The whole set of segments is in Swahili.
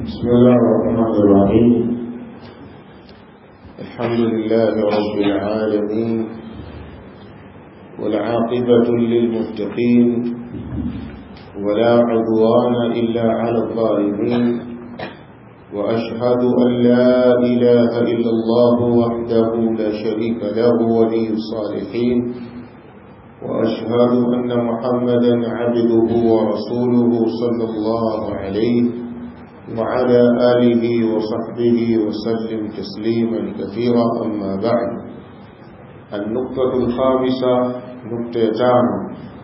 بسم الله الرحمن الرحيم الحمد لله رب العالمين والعاقبة للمتقين ولا عدوان إلا على الظالمين وأشهد أن لا إله إلا الله وحده لا شريك له ولي الصالحين وأشهد أن محمدا عبده ورسوله صلى الله عليه وعلى آله وصحبه وسلم تسليما كثيرا أما بعد النقطة الخامسة نقطة تانو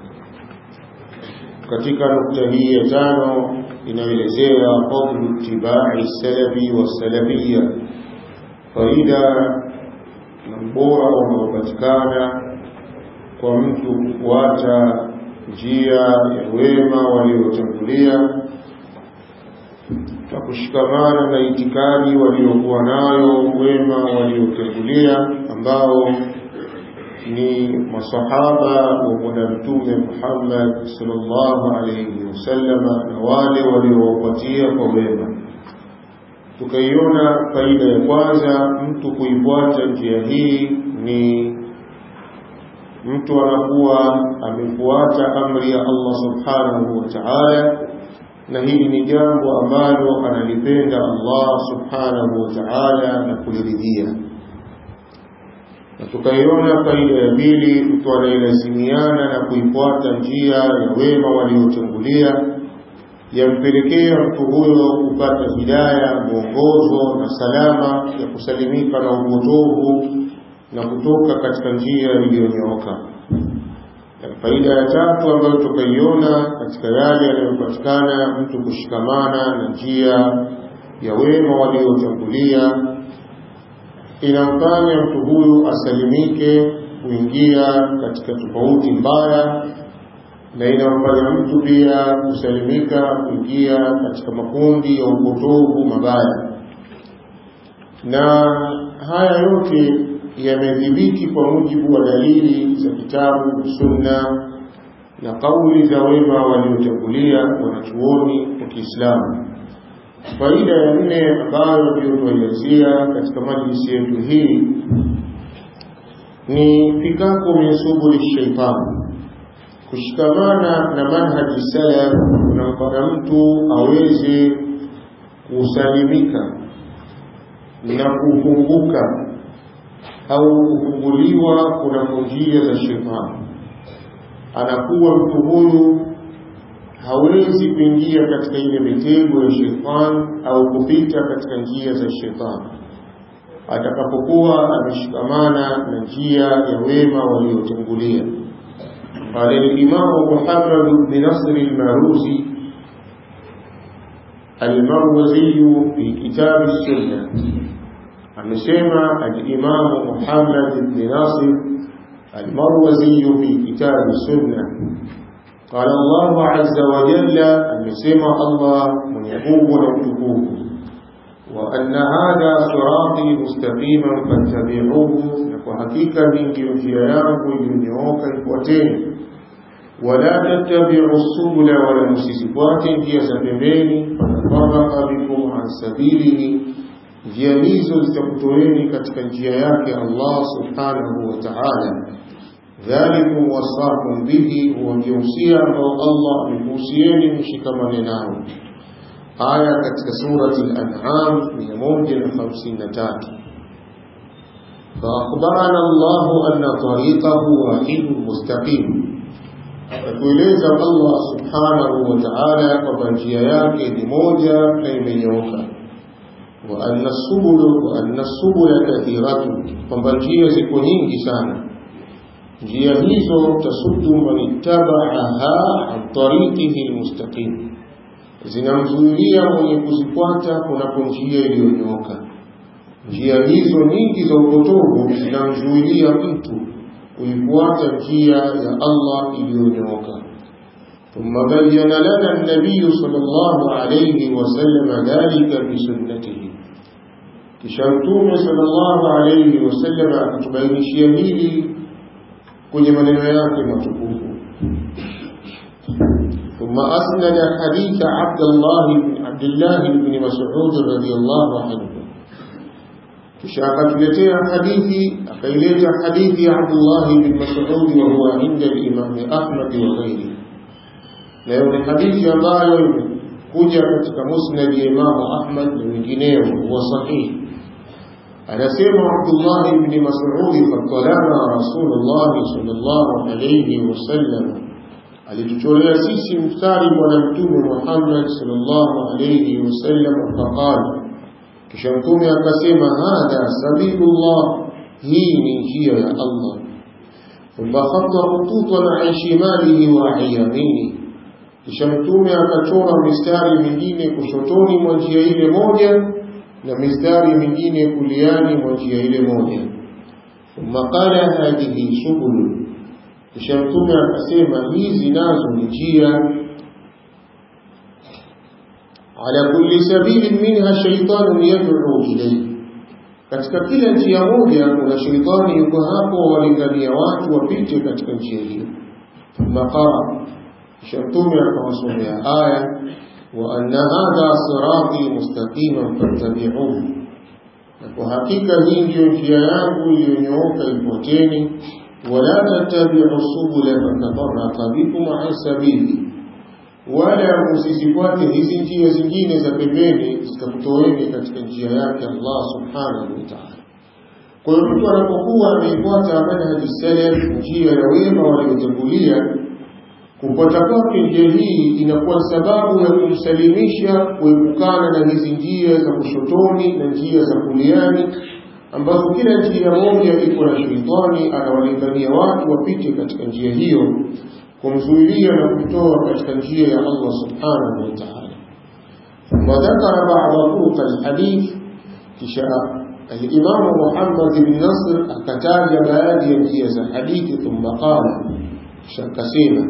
katika nukta hii ya tano inaelezea fadlu ittibai salafi wassalafia faida na ubora unaopatikana kwa mtu kufuata njia ya wema waliotangulia na kushikamana na itikadi waliokuwa nayo wema waliotangulia ambao ni masahaba wa bwana mtume Muhammad sallallahu alayhi wasallama na wale waliowapatia kwa wema. Tukaiona faida ya kwanza, mtu kuifuata njia hii ni mtu anakuwa amefuata amri ya Allah subhanahu wa ta'ala, na hili ni jambo ambalo analipenda Allah subhanahu wa ta'ala na kuliridhia na tukaiona faida ya pili, mtu anayelazimiana na kuifuata njia ya wema waliotangulia yampelekea mtu huyo kupata hidaya, mwongozo na salama ya kusalimika na upotovu na kutoka katika njia iliyonyooka. Na faida ya tatu ambayo tukaiona katika yale yanayopatikana mtu kushikamana na njia ya wema waliotangulia inamfanya mtu huyu asalimike kuingia katika tofauti mbaya na inamfanya mtu pia kusalimika kuingia katika makundi ya upotovu mabaya. Na haya yote yamedhibiti kwa mujibu wa dalili za kitabu, sunna na kauli za wema waliotangulia wanachuoni wa Kiislamu. Faida ya nne ambayo ndio tuaianzia katika majlisi yetu hii ni fikaku min subuli shaitani, kushikamana na manhaji salaf kunamfanya mtu aweze kusalimika na kufunguka au kufunguliwa kunako njia za shetani. Anakuwa mtu huyu hawezi kuingia katika ile mitego ya shetani au kupita katika njia za shetani atakapokuwa ameshikamana na njia ya wema waliotangulia. Qala al-Imam Muhammad bin Nasr al-Maruzi al-Marwazi fi kitab as-Sunnah, amesema al-Imam Muhammad bin Nasr al-Marwazi fi kitab as-Sunnah قال الله عز وجل amesema Allah mwenye nguvu na utukufu wa anna hadha sirati mustaqiman fattabi'uhu na kwa hakika hii ndiyo njia yangu iliyonyooka ifuateni wala tattabi'u subula wala msizifuate njia za pembeni fatafarraqa bikum an sabilihi njia hizo zitakutoeni katika njia yake Allah subhanahu wa ta'ala dhalikum wasakum bihi, huwa ndio usia ambao Allah amekuhusieni mshikamane nao. Aya katika surati Al-An'am 153. فأخبرنا الله أن طريقه واحد مستقيم atueleza Allah subhanahu wa ta'ala kwamba njia yake ni moja na imenyooka wa anna subula wa anna subula kathiratun kwamba njia ziko nyingi sana njia hizo tasuddu man ittaba'aha an tariqihi almustaqim, zinamzuilia mwenye kuzifuata kunako njia iliyonyooka. Njia hizo nyingi za upotovu zinamzuilia mtu kuifuata njia ya Allah iliyonyooka. ثم بين لنا النبي صلى الله عليه وسلم ذلك بسنته kisha mtume sallallahu alayhi wasallam akatubainishia hili kwenye maneno yake matukufu ثم ثم أسند حديث عبد الله عبد الله بن مسعود رضي الله عنه kisha akatuletea hadithi akaileta hadithi ya Abdullah bin Mas'ud wa huwa inda al-Imam Ahmad wa ghairi leo ni hadithi ambayo imekuja katika musnad ya Imam Ahmad na wengineo huwa sahihi anasema Abdullah ibn Mas'ud fatalana Rasulullah sallallahu alayhi wasallam alituchorea sisi mstari bwana mtume Muhammad sallallahu alayhi wasallam faqala kisha mtume akasema hadha sabilullah hii ni njia ya Allah thumma khatta khututan an shimalihi wa an yaminihi kisha mtume akachora mistari mingine kushotoni mwa njia ile moja na mistari mingine kuliani mwa njia ile moja thumma qala hadhihi subul kisha mtume akasema hizi nazo ni njia ala kulli sabilin minha shaytanun yad'u ilayhi katika kila njia moja kuna shaitani yuko hapo walingania watu wapite katika njia hiyo thumma qala kisha mtume akawasomea aya wa anna hadha sirati mustaqiman fattabi'uhu na kwa hakika hii ndiyo njia yangu iliyonyooka ipoteni wala tattabi'u subula fatafarraqa bikum an sabili wala msizifuate hizi njia zingine za pembeni zikakutoeni katika njia yake Allah subhanahu wa ta'ala kwa hiyo mtu anapokuwa ameifuata manhaji salaf njia ya wema waliotangulia kupata kwake njia hii inakuwa sababu ya kumsalimisha kuepukana na hizi njia za kushotoni na njia za kuliani ambazo kila njia moja iko na sheitani anawalingania watu wapite katika njia hiyo kumzuilia na kumtoa katika njia ya Allah subhanahu wa ta'ala ثم ذكر بعض طرق الحديث kisha الإمام محمد بن نصر akataja baadhi ya njia za hadithi ثم قال kisha akasema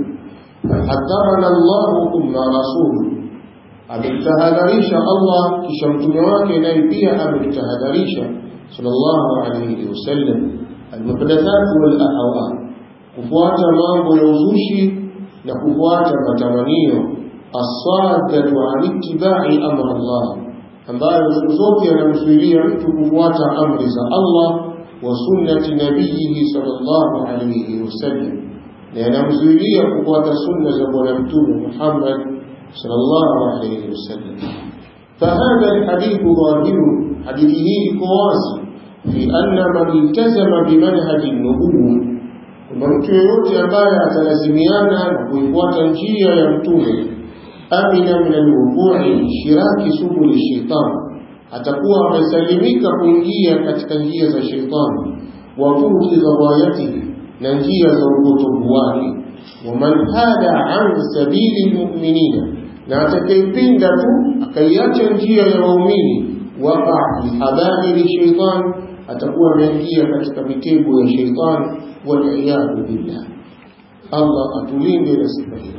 حذرنا الله ثم رسوله ametahadharisha Allah kisha mtume wake naye pia ametahadharisha sallallahu alayhi wasallam almuhdathat wal ahwa kufuata mambo ya uzushi na kufuata matamanio asadatu an ittiba'i amr Allah ambayo siku zote yanamzuilia mtu kufuata amri za Allah wa sunnati nabiyihi sallallahu alayhi wasallam na yanamzuilia kufuata sunna za bwana mtume Muhammad sallallahu alayhi wasallam فهذا الحديث ظاهر حديثه كواس في أن من التزم بمنهج النبوة kwamba mtu yeyote ambaye atalazimiana na kuifuata njia ya mtume amina min alwuqui shiraki subuli shaitan atakuwa amesalimika kuingia katika njia za shaitani wa furuki ghawayatihi na njia za upotovu wake waman hada an sabili lmuminina na atakayepinda tu akaiacha njia ya waumini waqa fi habari shaitan atakuwa ameingia katika mitego ya shaitan waliyadhu billah Allah atulinde na sifa hiyo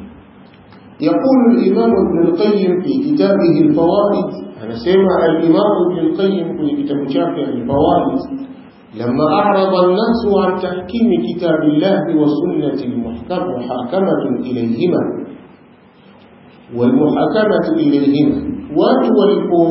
يقول الإمام ابن القيم في كتابه الفوائد أنا سمع الإمام ابن القيم في كتاب شافع الفوائد لما أعرض الناس عن تحكيم كتاب الله وسنة المحكم محاكمة إليهما والمحاكمة إليهما وتولقوا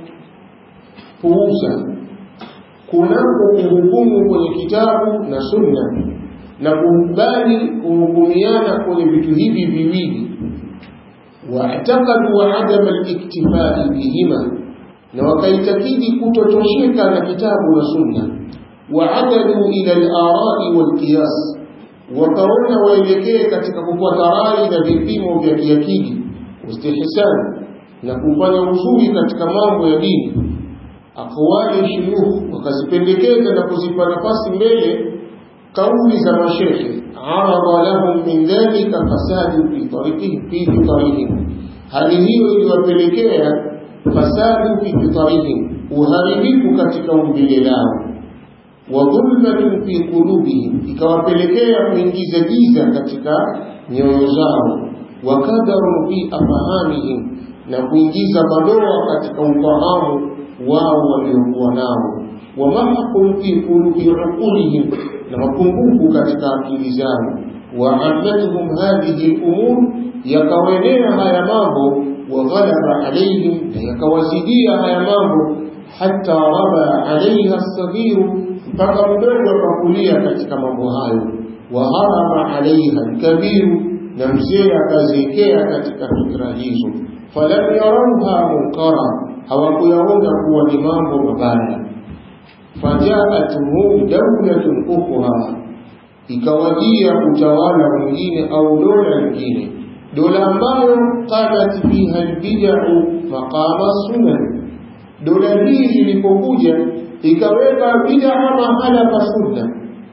فوزا kunako kuhukumu kwenye kitabu na sunna na kukubali kuhukumiana kwenye vitu hivi viwili waatakadu adama liktifai bihima na wakaitakidi kutotosheka na kitabu na sunna waadadu ila larai walqiyas wakaona waelekee katika kufuata rai na vipimo vya kiakili istihsan na kufanya uzuri katika mambo ya dini aqwali shuyukh wakazipendekeza na kuzipa nafasi mbele kauli za mashekhe arada lahum min dhalika fasadu fi tariqihim fi fitarihim hali hiyo iliwapelekea fasadu fi fitarihim uharibifu katika umbile lao wa dhulmatun fi qulubihim ikawapelekea kuingiza giza katika nyoyo zao wa kadaru fi afahamihim na kuingiza madoa katika ufahamu wao waliokuwa nao wa mahqun fi qulubi uqulihim na mapungufu katika akili zao wa amatuhum hadhihi al-umur yakawenea haya mambo waghalaba alaihim na yakawazidia haya mambo hata raba alaiha saghiru mpaka mdogo akakulia katika mambo hayo waharama alaiha lkabiru na mzee akaziekea katika fikra hizo falam yarauha munkara hawakuyaona kuwa ni mambo mabaya fajaatuhum daulatun ukhra ikawajia utawala mwingine au dola nyingine dola ambayo qamat fiha albid'u maqama sunan dola hii ilipokuja ikaweka bid'a mahala pa sunna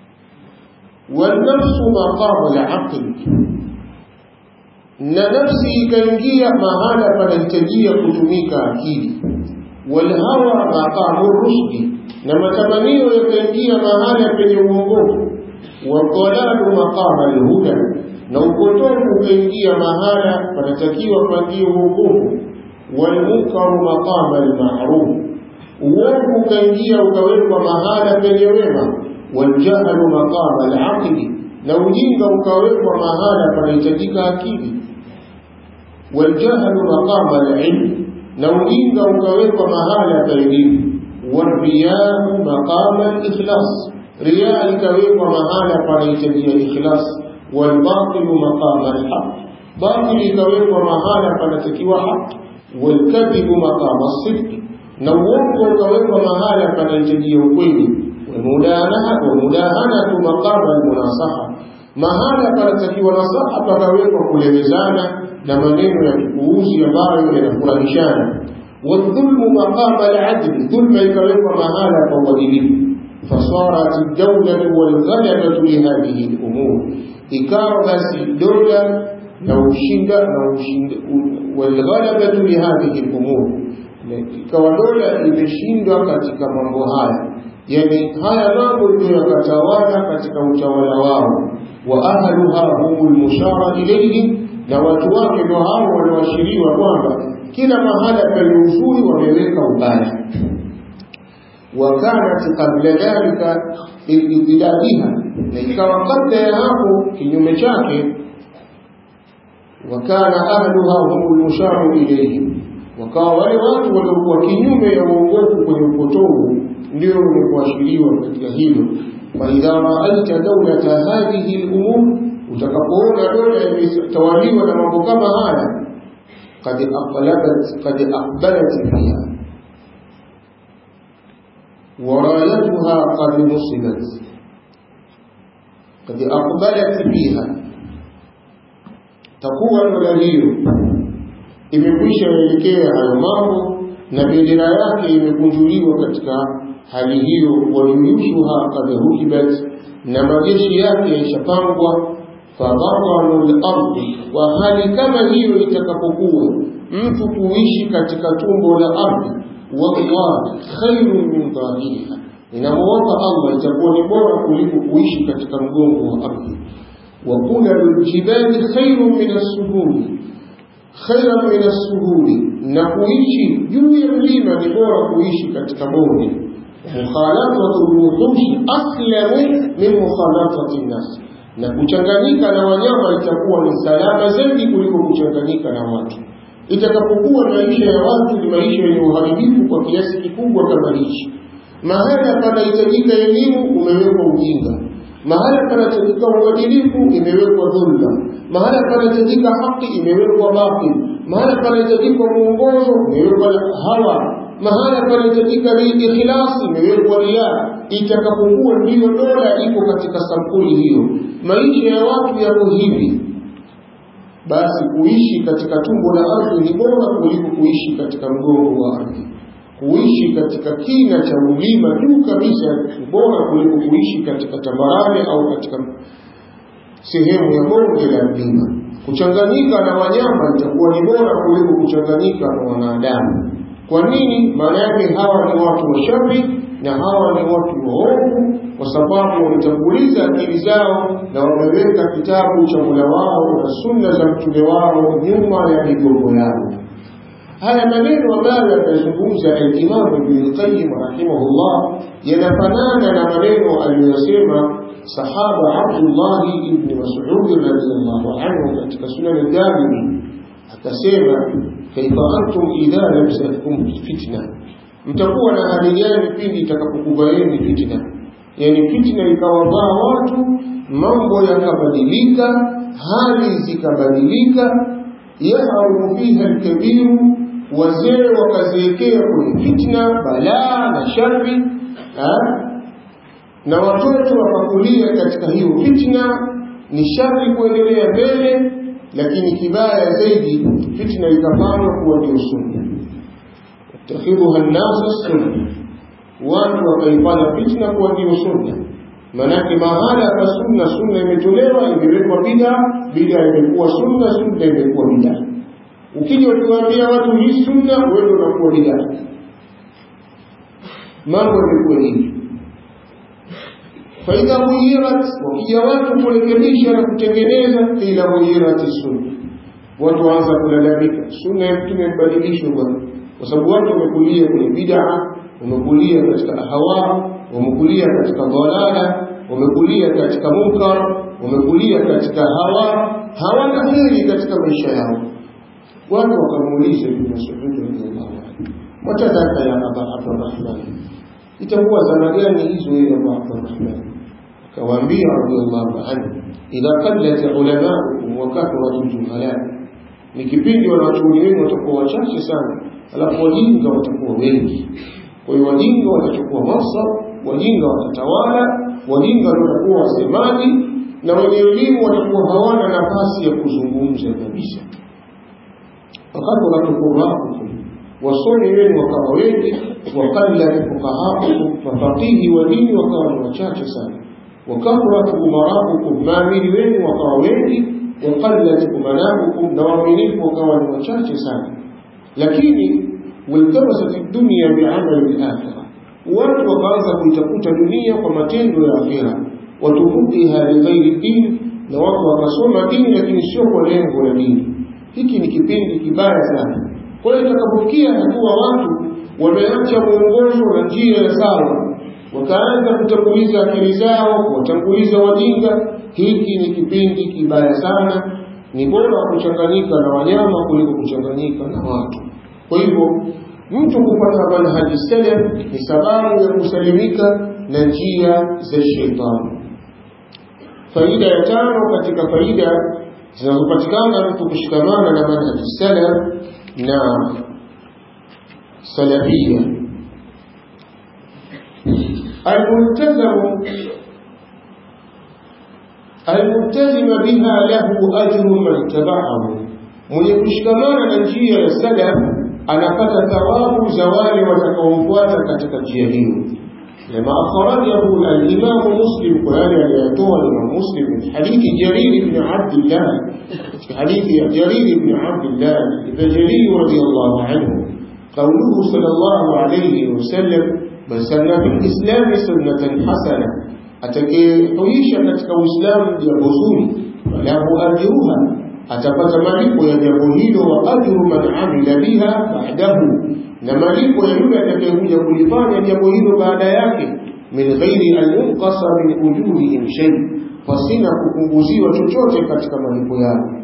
والنفس مقام العقل na nafsi ikaingia mahala panahitajia kutumika akili walhawa maqamu rushdi na matamanio yakaingia mahala penye uongofu wadhalalu maqama alhuda na upotofu ukaingia mahala panatakiwa pangie uongofu walmunkaru maqama almaruf uovu ukaingia ukawekwa mahala penye wema waljahlu maqama alaqli na ujinga ukawekwa mahala panahitajika akili waljahlu maqama alilm na ujinga ukawekwa mahala pa elimu wariyau maqama alikhlas riya ikawekwa mahala panahitajia ikhlas walbatilu maqama alhaq batil ikawekwa mahala panatakiwa haq walkadhibu maqama sidqi na uongo ukawekwa mahala panahitajia ukweli wamudahanatu maqama almunasaha mahala panatakiwa nasaha pakawekwa kulemezana na maneno ya kipuuzi ambayo yanafurahishana wadhulmu maqama aladli dhulma ikawekwa mahala pa uadilifu fasarat aldawlatu walghalabatu lihadhihi lumur ikawa basi dola na ushinda na ushinda walghalabatu lihadhihi lumur ikawa dola imeshindwa katika mambo haya yani haya mambo ndio yakatawala katika utawala wao wa ahluha humu lmushara ilaihim na watu wake ndio hao walioashiriwa kwamba kila mahala penye uzuri wameweka ubaya wakanat qabla dhalika biidlaliha na ikawa kabla ya hapo kinyume chake wakana ahluha humu lmusharu ilaihim wakawa wale watu waliokuwa kinyume ya uongofu kwenye upotovu ndio wenye kuashiriwa katika hilo faidha raaita daulata hadhihi lumur utakapoona dola imetawaliwa na mambo kama haya qad aqbalat qad aqbalat fiha ورایتها قد نصبت قد أقبلت فيها تقوى الوليو imekwisha elekea hayo mambo na bendera yake imekunjuliwa katika hali hiyo wajuyushuha kad rukibat na majeshi yake yashapangwa fadharanu lardi wa hali kama hiyo itakapokuwa mtu kuishi katika tumbo la ardhi wallah khairu min dhahiriha inamwomba allah itakuwa ni bora kuliko kuishi katika mgongo wa ardhi wa kulalu ljibali khairu min assuhuli khairan min assuhuli na kuishi juu ya mlima ni bora kuishi katika bonde mukhalafatu lwuhushi aslamu min mukhalafati nnas na kuchanganyika na wanyama itakuwa ni salama zaidi kuliko kuchanganyika na watu itakapokuwa maisha ya watu ni maisha yenye uharibifu kwa kiasi kikubwa kama hichi mahala panahitajika elimu umewekwa ujinga mahala panahitajika uadilifu imewekwa dhulma mahala panahitajika haki imewekwa batil mahala panahitajika mwongozo imewekwa hawa mahala panahitajika ikhlasi imewekwa ria itakapokuwa ndiyo dola iko katika sampuli hiyo maisha ya watu yako hivi basi kuishi katika tumbo la ardhi ni bora kuliko kuishi katika mgongo wa ardhi kuishi katika kina cha mlima juu kabisa ni bora kuliko kuishi katika tambarare au katika sehemu ya bonge la mlima kuchanganyika na wanyama itakuwa ni bora kuliko kuchanganyika na wanadamu kwa nini maana yake hawa ni watu washari na hawa ni watu waovu kwa sababu wametanguliza akili zao na wameweka kitabu cha Mola wao na sunna za mtume wao nyuma ya migongo yao. haya maneno ambayo yanazungumza al-Imam Ibn al-Qayyim rahimahullah yanafanana na maneno aliyosema sahaba Abdullah ibn Mas'ud radhiyallahu anhu katika sunan al-Darimi akasema kaifa antum idha lamsatkum fitna mtakuwa na hali gani pindi itakapokubaini fitna yani fitna ikawavaa watu mambo yakabadilika hali zikabadilika yaharumu fiha alkabiru wazee wakaziwekea kwenye fitna balaa na shari na watoto wakakulia katika hiyo fitna ni shari kuendelea mbele lakini kibaya zaidi fitna ikafanywa kuwa ndio sunna takhidhuha nnasu sunna watu wakaifanya fitna kuwa ndio sunna manake mahala pa sunna sunna imetolewa imewekwa bida bida imekuwa sunna sunna imekuwa bida ukija ukiwaambia watu hii sunna wewe unakuwa bida mambo yamekuwa hivi faidha ghuyirat wakija watu kurekebisha na kutengeneza ila ghuyirati sunna watu waanza kulalamika sunna ya mtume mbadilishwe bwana kwa sababu watu wamekulia kwenye bid'a wamekulia katika hawa wamekulia katika dhalala wamekulia katika munkar wamekulia katika hawa hawana heri katika maisha yao watu wakamuuliza ibn Mas'ud radhiallahu anhu watadhaka ya aba abdurrahman itakuwa zama gani hizo ya aba abdurrahman akawaambia radhiallahu anhu idha qallat ulamaukum wa kathurat juhala ni kipindi wanawachuoni wenu watakuwa wachache sana alafu wajinga watakuwa wengi kwa hiyo wajinga watachukua mansab wajinga watatawala wajinga watakuwa wasemaji na wenye elimu watakuwa hawana nafasi ya kuzungumza kabisa wakati wanatukuraukum wasomi wenu wakawa wengi waqallat fuqahaukum mafaqihi wa dini wakawa ni wachache sana wakathurat umaraukum maamiri wenu wakawa wengi waqallat umanaukum na waaminifu wakawa ni wachache sana lakini waltabasat dunya bi'amali al-akhirah watu wakaanza kuitafuta dunia kwa matendo ya akhira watufukiha lighairi dini na watu wakasoma dini lakini sio kwa lengo la dini hiki ni kipindi kibaya sana kwa hiyo itakapofikia hatua watu wameacha mwongozo na njia ya sawa wakaanza kutanguliza akili zao kuwatanguliza wajinga hiki ni kipindi kibaya sana ni bora kuchanganyika na wanyama kuliko kuchanganyika na watu kwa hivyo mtu kupata manhaji salaf ni sababu ya kusalimika na njia za shetani faida ya tano katika faida zinazopatikana mtu kushikamana na manhaji salaf na salafia الملتزم الملتزم بها له أجر من تبعه mwenye kushikamana na njia ya salaf anapata thawabu za wale watakaomfuata katika njia hiyo lama akhrajahu al-Imam Muslim kwa yale aliyotoa Imam Muslim min hadithi Jarir ibn Abdullah في حديث جرير بن عبد الله البجلي رضي الله عنه قوله صلى الله عليه وسلم من سن في الإسلام سنة حسنة atakayehuisha katika Uislamu jambo zuri falahu ajruha atapata malipo ya jambo hilo wa ajru man amila biha ba'dahu na malipo ya yule atakayekuja kulifanya jambo hilo baada yake min ghairi an yunqasa min ujurihim shay pasina kupunguziwa chochote katika malipo yao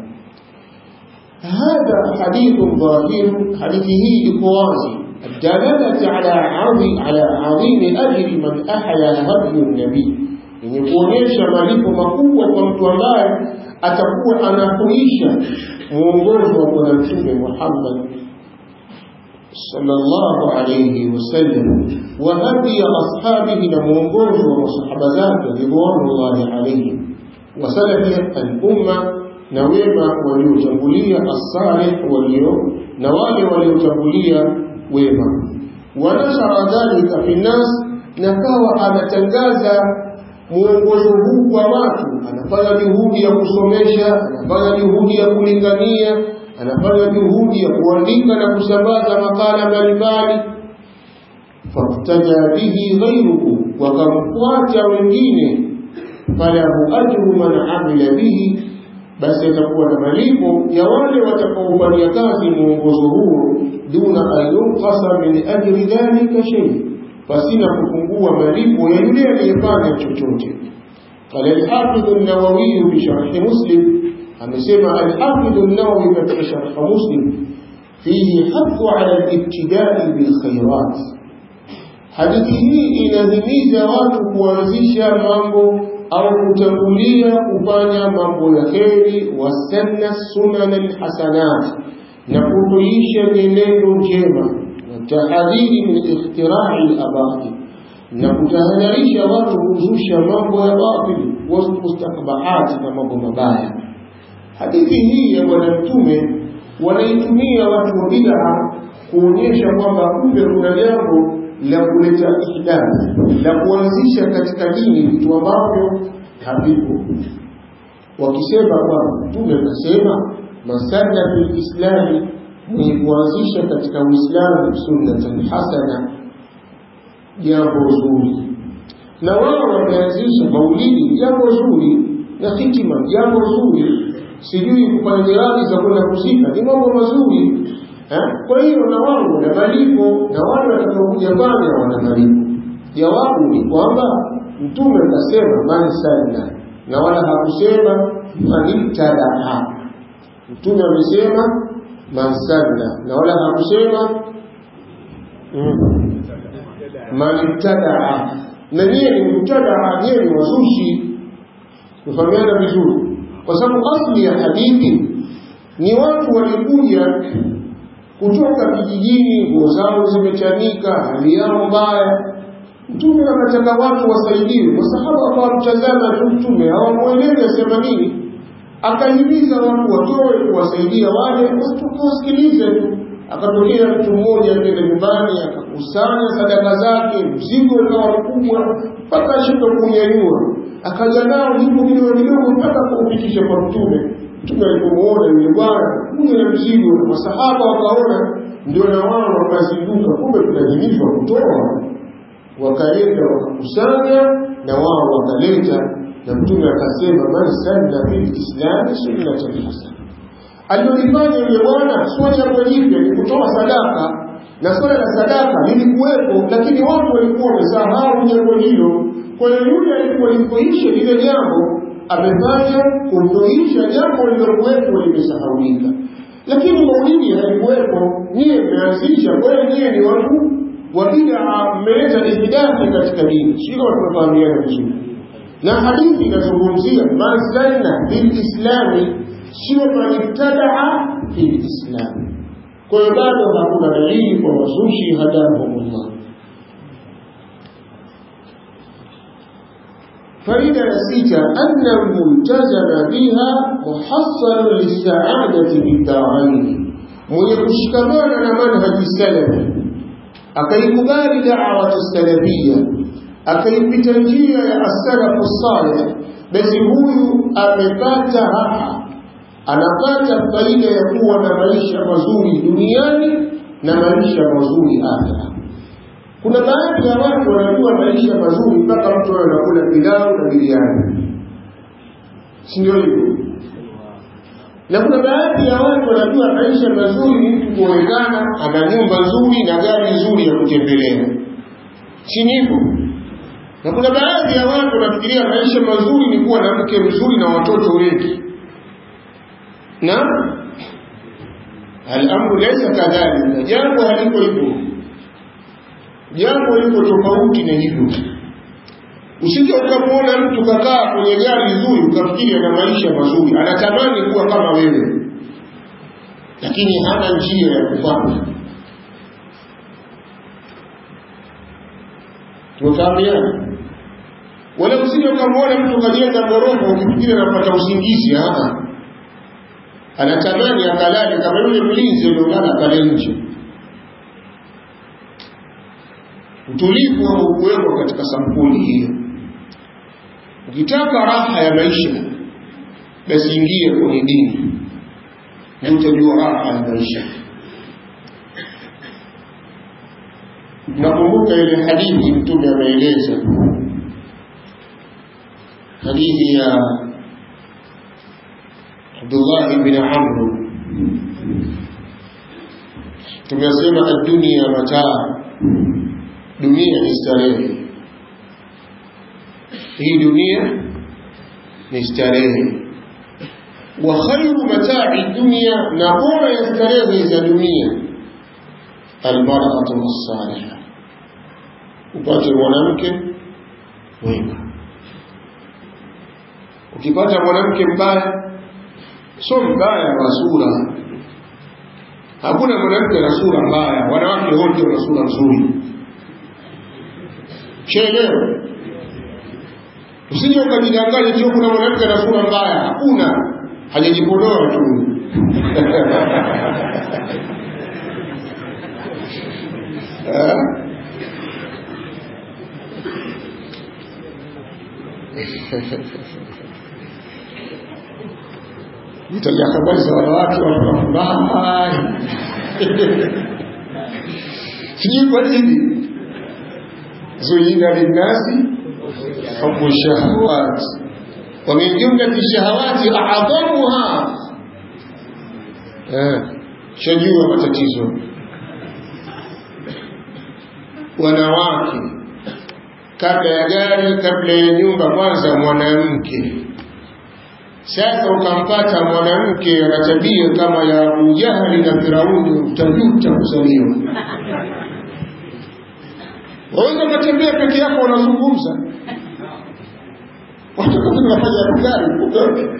هذا حديث ظاهر حديثه لقوازي الدلالة على عظيم على عظيم أجر من أحيا هدي النبي yenye kuonyesha malipo makubwa kwa mtu ambaye atakuwa anahuisha mwongozo wa bwana mtume Muhammad sallallahu alayhi wasallam wa hadiya ashabihi na mwongozo wa masahaba zake ridwanullahi alayhim wa salafi al-umma na wema waliotangulia as-salih walio na wale waliotangulia wema wanashara dhalika fi nas na kawa anatangaza mwongozo huu kwa watu anafanya juhudi ya kusomesha anafanya juhudi ya kulingania anafanya juhudi ya kuandika na kusambaza makala mbalimbali faktaja bihi ghairuhu wakamfuata wengine falahu ajru man amila bihi basi atakuwa na malipo ya wale watakaofanyia kazi mwongozo huo duna an yunqasa min ajri dhalika shay pasina kupungua malipo ya yule aliyefanya chochote قال الحافظ النووي بشرح مسلم amesema الحافظ النووي katika sharh muslim fihi hathu ala al-ibtida'i bil khairat hadithi hii inahimiza watu kuanzisha mambo au kutangulia kufanya mambo ya kheri wasanna sunan alhasanat na kutuisha mienendo njema watahadhiri min ikhtirai labatil na kutahadharisha watu kuzusha mambo ya batili mustakbahati na mambo mabaya hadithi hii ya bwana mtume wanaitumia watu wa bid'a kuonyesha kwamba kumbe kuna jambo la kuleta ihdath la kuanzisha katika dini vitu ambavyo havipo wakisema kwamba mtume kasema masanna fil islami ni kuanzisha katika uislamu sunnatan hasana jambo zuri na wao wameanzisha maulidi jambo zuri na hitima jambo zuri sijui kufanya jirani za kwenda kuzika ni mambo mazuri kwa hiyo na wao wana malipo na wale watakaokuja pale wana malipo jawabu ni kwamba mtume akasema man sanna na wala hakusema manibtadaa mtume amesema man sanna na wala hakusema manibtadaa na nyie ni mubtadaa nyie ni wazushi kufahamiana vizuri kwa sababu asli ya hadithi ni watu walikuja kutoka vijijini, nguo zao zimechanika, hali yao mbaya. Mtume akataka watu wasaidiwe. Masahaba hawamtazama tu Mtume, hawamwelewi asema nini, akahimiza watu watoe kuwasaidia wale, wasikilize tu. Akatokea mtu mmoja akaenda nyumbani akakusanya sadaka zake, mzigo ukawa mkubwa mpaka ashindwa kuunyanyua, akaja nao hivyo vidogo vidogo mpaka kuufikisha kwa Mtume. Mtume alipomuona yule bwana kuja na mzigo, na masahaba wakaona, ndio na wao wakazinduka, kumbe tunahimizwa kutoa. Wakaleta wakakusanya, na wao wakaleta, na Mtume akasema, man sanna fil islami sunnatan hasana. Alilolifanya yule bwana sio jambo jipya, ni kutoa sadaka, na swala la sadaka lilikuwepo, lakini watu walikuwa wamesahau jambo hilo. Kwa hiyo yule alikuwa lipoisha lile jambo amefanya kutoisha jambo lilokuwepo limesahaulika, lakini maulidi halikuwepo. Nyie mmeanzisha, kwa hiyo nyie ni watu wa bid'a, mmeleta ihdathi katika dini. Sio tunafahamiana vizuri, na hadithi inazungumzia man sanna fil islami, sio man ibtadaa fil islami. Kwa hiyo bado hakuna dalili kwa wazushi hadahumullah. faida ya sita anna multazama biha muhassalu lisaadati biddaraini, mwenye kushikamana na manhaji salafi akaikubali dawatu salafia akaipita njia ya asalafu salih, basi huyu amepata raha, anapata faida ya kuwa na maisha mazuri duniani na maisha mazuri akhera. Kuna baadhi ya watu wanajua maisha mazuri mpaka mtu anakula pilau na biriani, si ndio hivyo? Na kuna baadhi ya watu wanajua maisha mazuri ni mtu kuonekana ana nyumba nzuri na gari nzuri ya kutembelea, si hivyo? Na kuna baadhi ya watu wanafikiria maisha mazuri ni kuwa na mke mzuri na watoto wengi, na al-amru laysa kadhalika, jambo haliko hivyo jambo liko tofauti na hivyo. Usije ukamwona mtu kakaa kwenye gari nzuri ukafikiri ana maisha mazuri, anatamani kuwa kama wewe, lakini hana njia ya kufanya. Tumefahamiana? Wala usije ukamwona mtu kajenga ghorofa ukifikiri anapata usingizi. Aa, anatamani akalale kama yule mlinzi aliolala pale nje. utulivu haukuwekwa katika sampuli hiyo. Ukitaka raha ya maisha, basi ingie kwenye dini na utajua raha ya maisha. Nakumbuka ile hadithi Mtume ameeleza, hadithi ya Abdullah ibn Amr tumesema ad-dunya mataa dunia ni starehe hii dunia ni starehe wa khairu matai dunya na bora ya starehe za dunia almar'atu as-salihah upate mwanamke mwema ukipata mwanamke mbaya sio mbaya wa sura hakuna mwanamke na sura mbaya wanawake wote wana sura nzuri chelewa usije ukajidanganya tu kuna mwanamke na sura mbaya hakuna hajajipodoa tu nitaja habari za wanawake wanafurahi sijui kwa nini zuyina linnasi hubu shahawat wa min jumlati shahawati a'dhamuha eh shajua matatizo wanawake kabla ya gari kabla ya nyumba kwanza mwanamke sasa ukampata mwanamke ana tabia kama ya Abu Jahali na Firauni utajuta kuzaliwa waweza ukatembea peke yako unazungumza watu kama wanafanya gari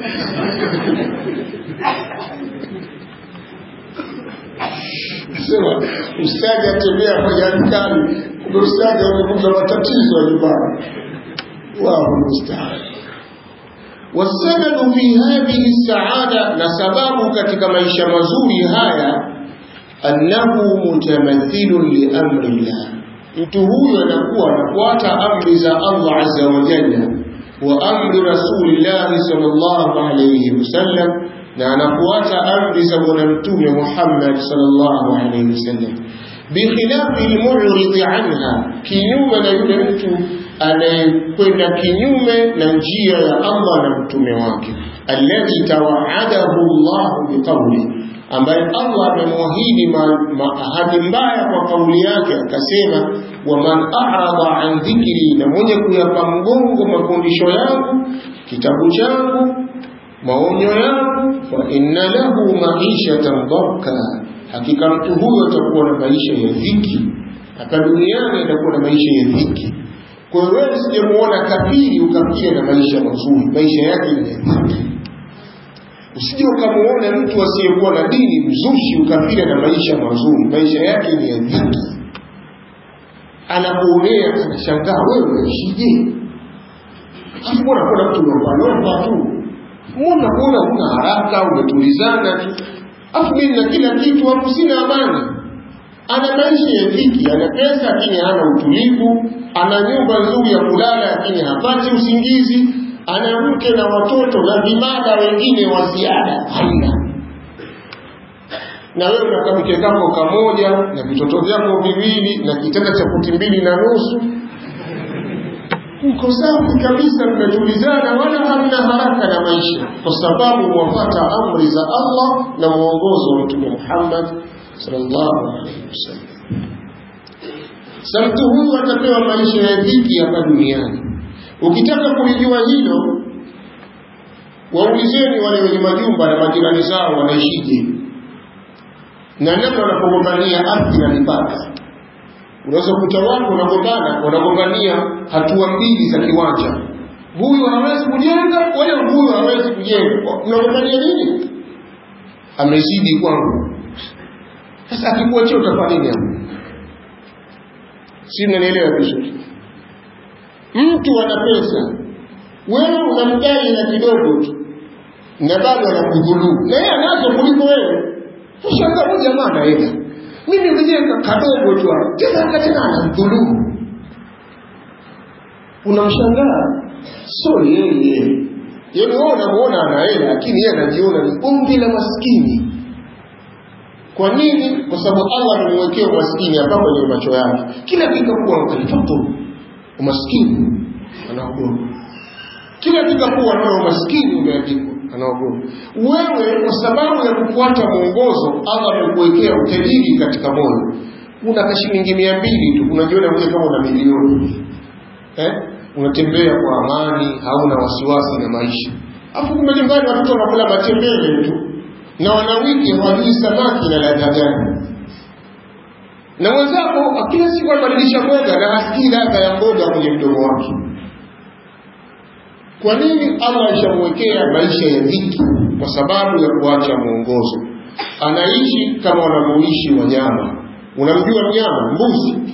sema ustadi atembea kwenye askari kumbe ustadi amekuza matatizo ya nyumbani wao mustahili والسبب في هذه السعادة نسباب كتك maisha mazuri haya annahu mutamathilun li amri Allah mtu huyo anakuwa anafuata amri za Allah azza wa jalla wa amri rasulillah sallallahu alayhi wasallam na anafuata amri za bwana mtume Muhammad sallallahu alayhi wasallam bikhilafi almu'rid anha kinyume na yule mtu anayekwenda kinyume na njia ya Allah na mtume wake alladhi tawaadahu Allah biqawli ambaye Allah amemwahidi ahadi mbaya kwa kauli yake akasema waman a'rada an dhikri na mwenye kuyapa mgongo mafundisho yangu kitabu changu maonyo yangu fa inna lahu maishatan dhanka hakika mtu huyo atakuwa na maisha ya dhiki hapa duniani atakuwa na maisha ya dhiki kwa hiyo wewe usijemuona kafiri ukafikiri na maisha mazuri, maisha yake ni dhiki. Usije ukamuona mtu asiyekuwa na dini mzushi ukafikiri na maisha mazuri, maisha yake ni ya dhiki. Anakuonea, anashangaa wewe unaishije? Alafu mbona kuna mtu unaomba tu, mbona kuona una haraka, umetulizana tu, alafu mimi na kila kitu, hapo sina amani ana maisha ya dhiki, ana pesa lakini hana utulivu, ana nyumba nzuri ya kulala lakini hapati usingizi, ana mke na watoto na vimada wengine wa ziada haina. Na wewe una kamke kako kamoja na vitoto vyako viwili na kitanda cha futi mbili na nusu, mko safi kabisa, mmetulizana, wala hamna haraka na maisha, kwa sababu mwafata amri za Allah na mwongozo wa Mtume Muhammad sallallahu alaihi wasallam. Sa mtu huyu atapewa maisha ya dhiki hapa duniani. Ukitaka kulijua hilo, waulizeni wale wenye majumba na majirani zao wanaishije na namna wanapogombania ardhi na mipaka. Unaweza kukuta watu wanagombana, wanagombania hatua mbili za kiwanja, huyu hawezi kujenga wala huyu hawezi kujenga. Unagombania nini? Amezidi kwangu sasa akikuachia utafanya nini hapo? Si mnanielewa vizuri? Mtu ana pesa, wewe unamdai na kidogo tu, na bado anakudhulumu, na yeye anazo kuliko wewe. Ushangaa huyu jamaa ana hela, mimi mwenyewe kadogo tu, tena tena anamdhulumu. Unamshangaa, so yeye yaani wewe unamuona ana hela, lakini yeye anajiona ni umbi la maskini. Kwa nini? Kwa sababu Allah amemwekea umaskini hapa kwenye macho yake. Kila kikakuwa mtoto umaskini anaogopa. Kila kikakuwa nao umaskini umeandikwa. anaogopa wewe kwa sababu ya kufuata mwongozo allah amekuwekea utajiri katika moyo una kashilingi mia mbili tu unajiona mwenye kama una milioni eh? unatembea kwa amani hauna wasiwasi na maisha afu kumbe nyumbani watoto wanakula matembele tu na wanawiki hawajui samaki na ladha gani na mwenzako kila siku anabadilisha mboga na hasikii ladha ya mboga kwenye mdomo wake kwa nini allah alishamwekea maisha ya dhiki kwa sababu ya kuacha mwongozo anaishi kama wanavyoishi wanyama unamjua mnyama mbuzi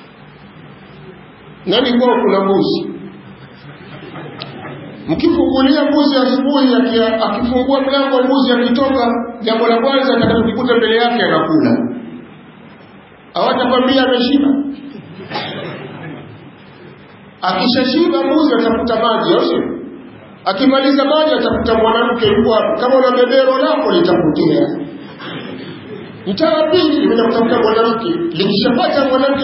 nani kwao kuna mbuzi mkifungulia mbuzi asubuhi akifungua mlango wa mbuzi akitoka jambo la kwanza atakalokukuta mbele yake anakula hawatakwambia ameshiba akishashiba mbuzi atafuta maji au sio akimaliza maji atafuta mwanamke yuko hapo kama una bebero lako litakutia mtaa wa pili limeenda kutafuta mwanamke likishapata mwanamke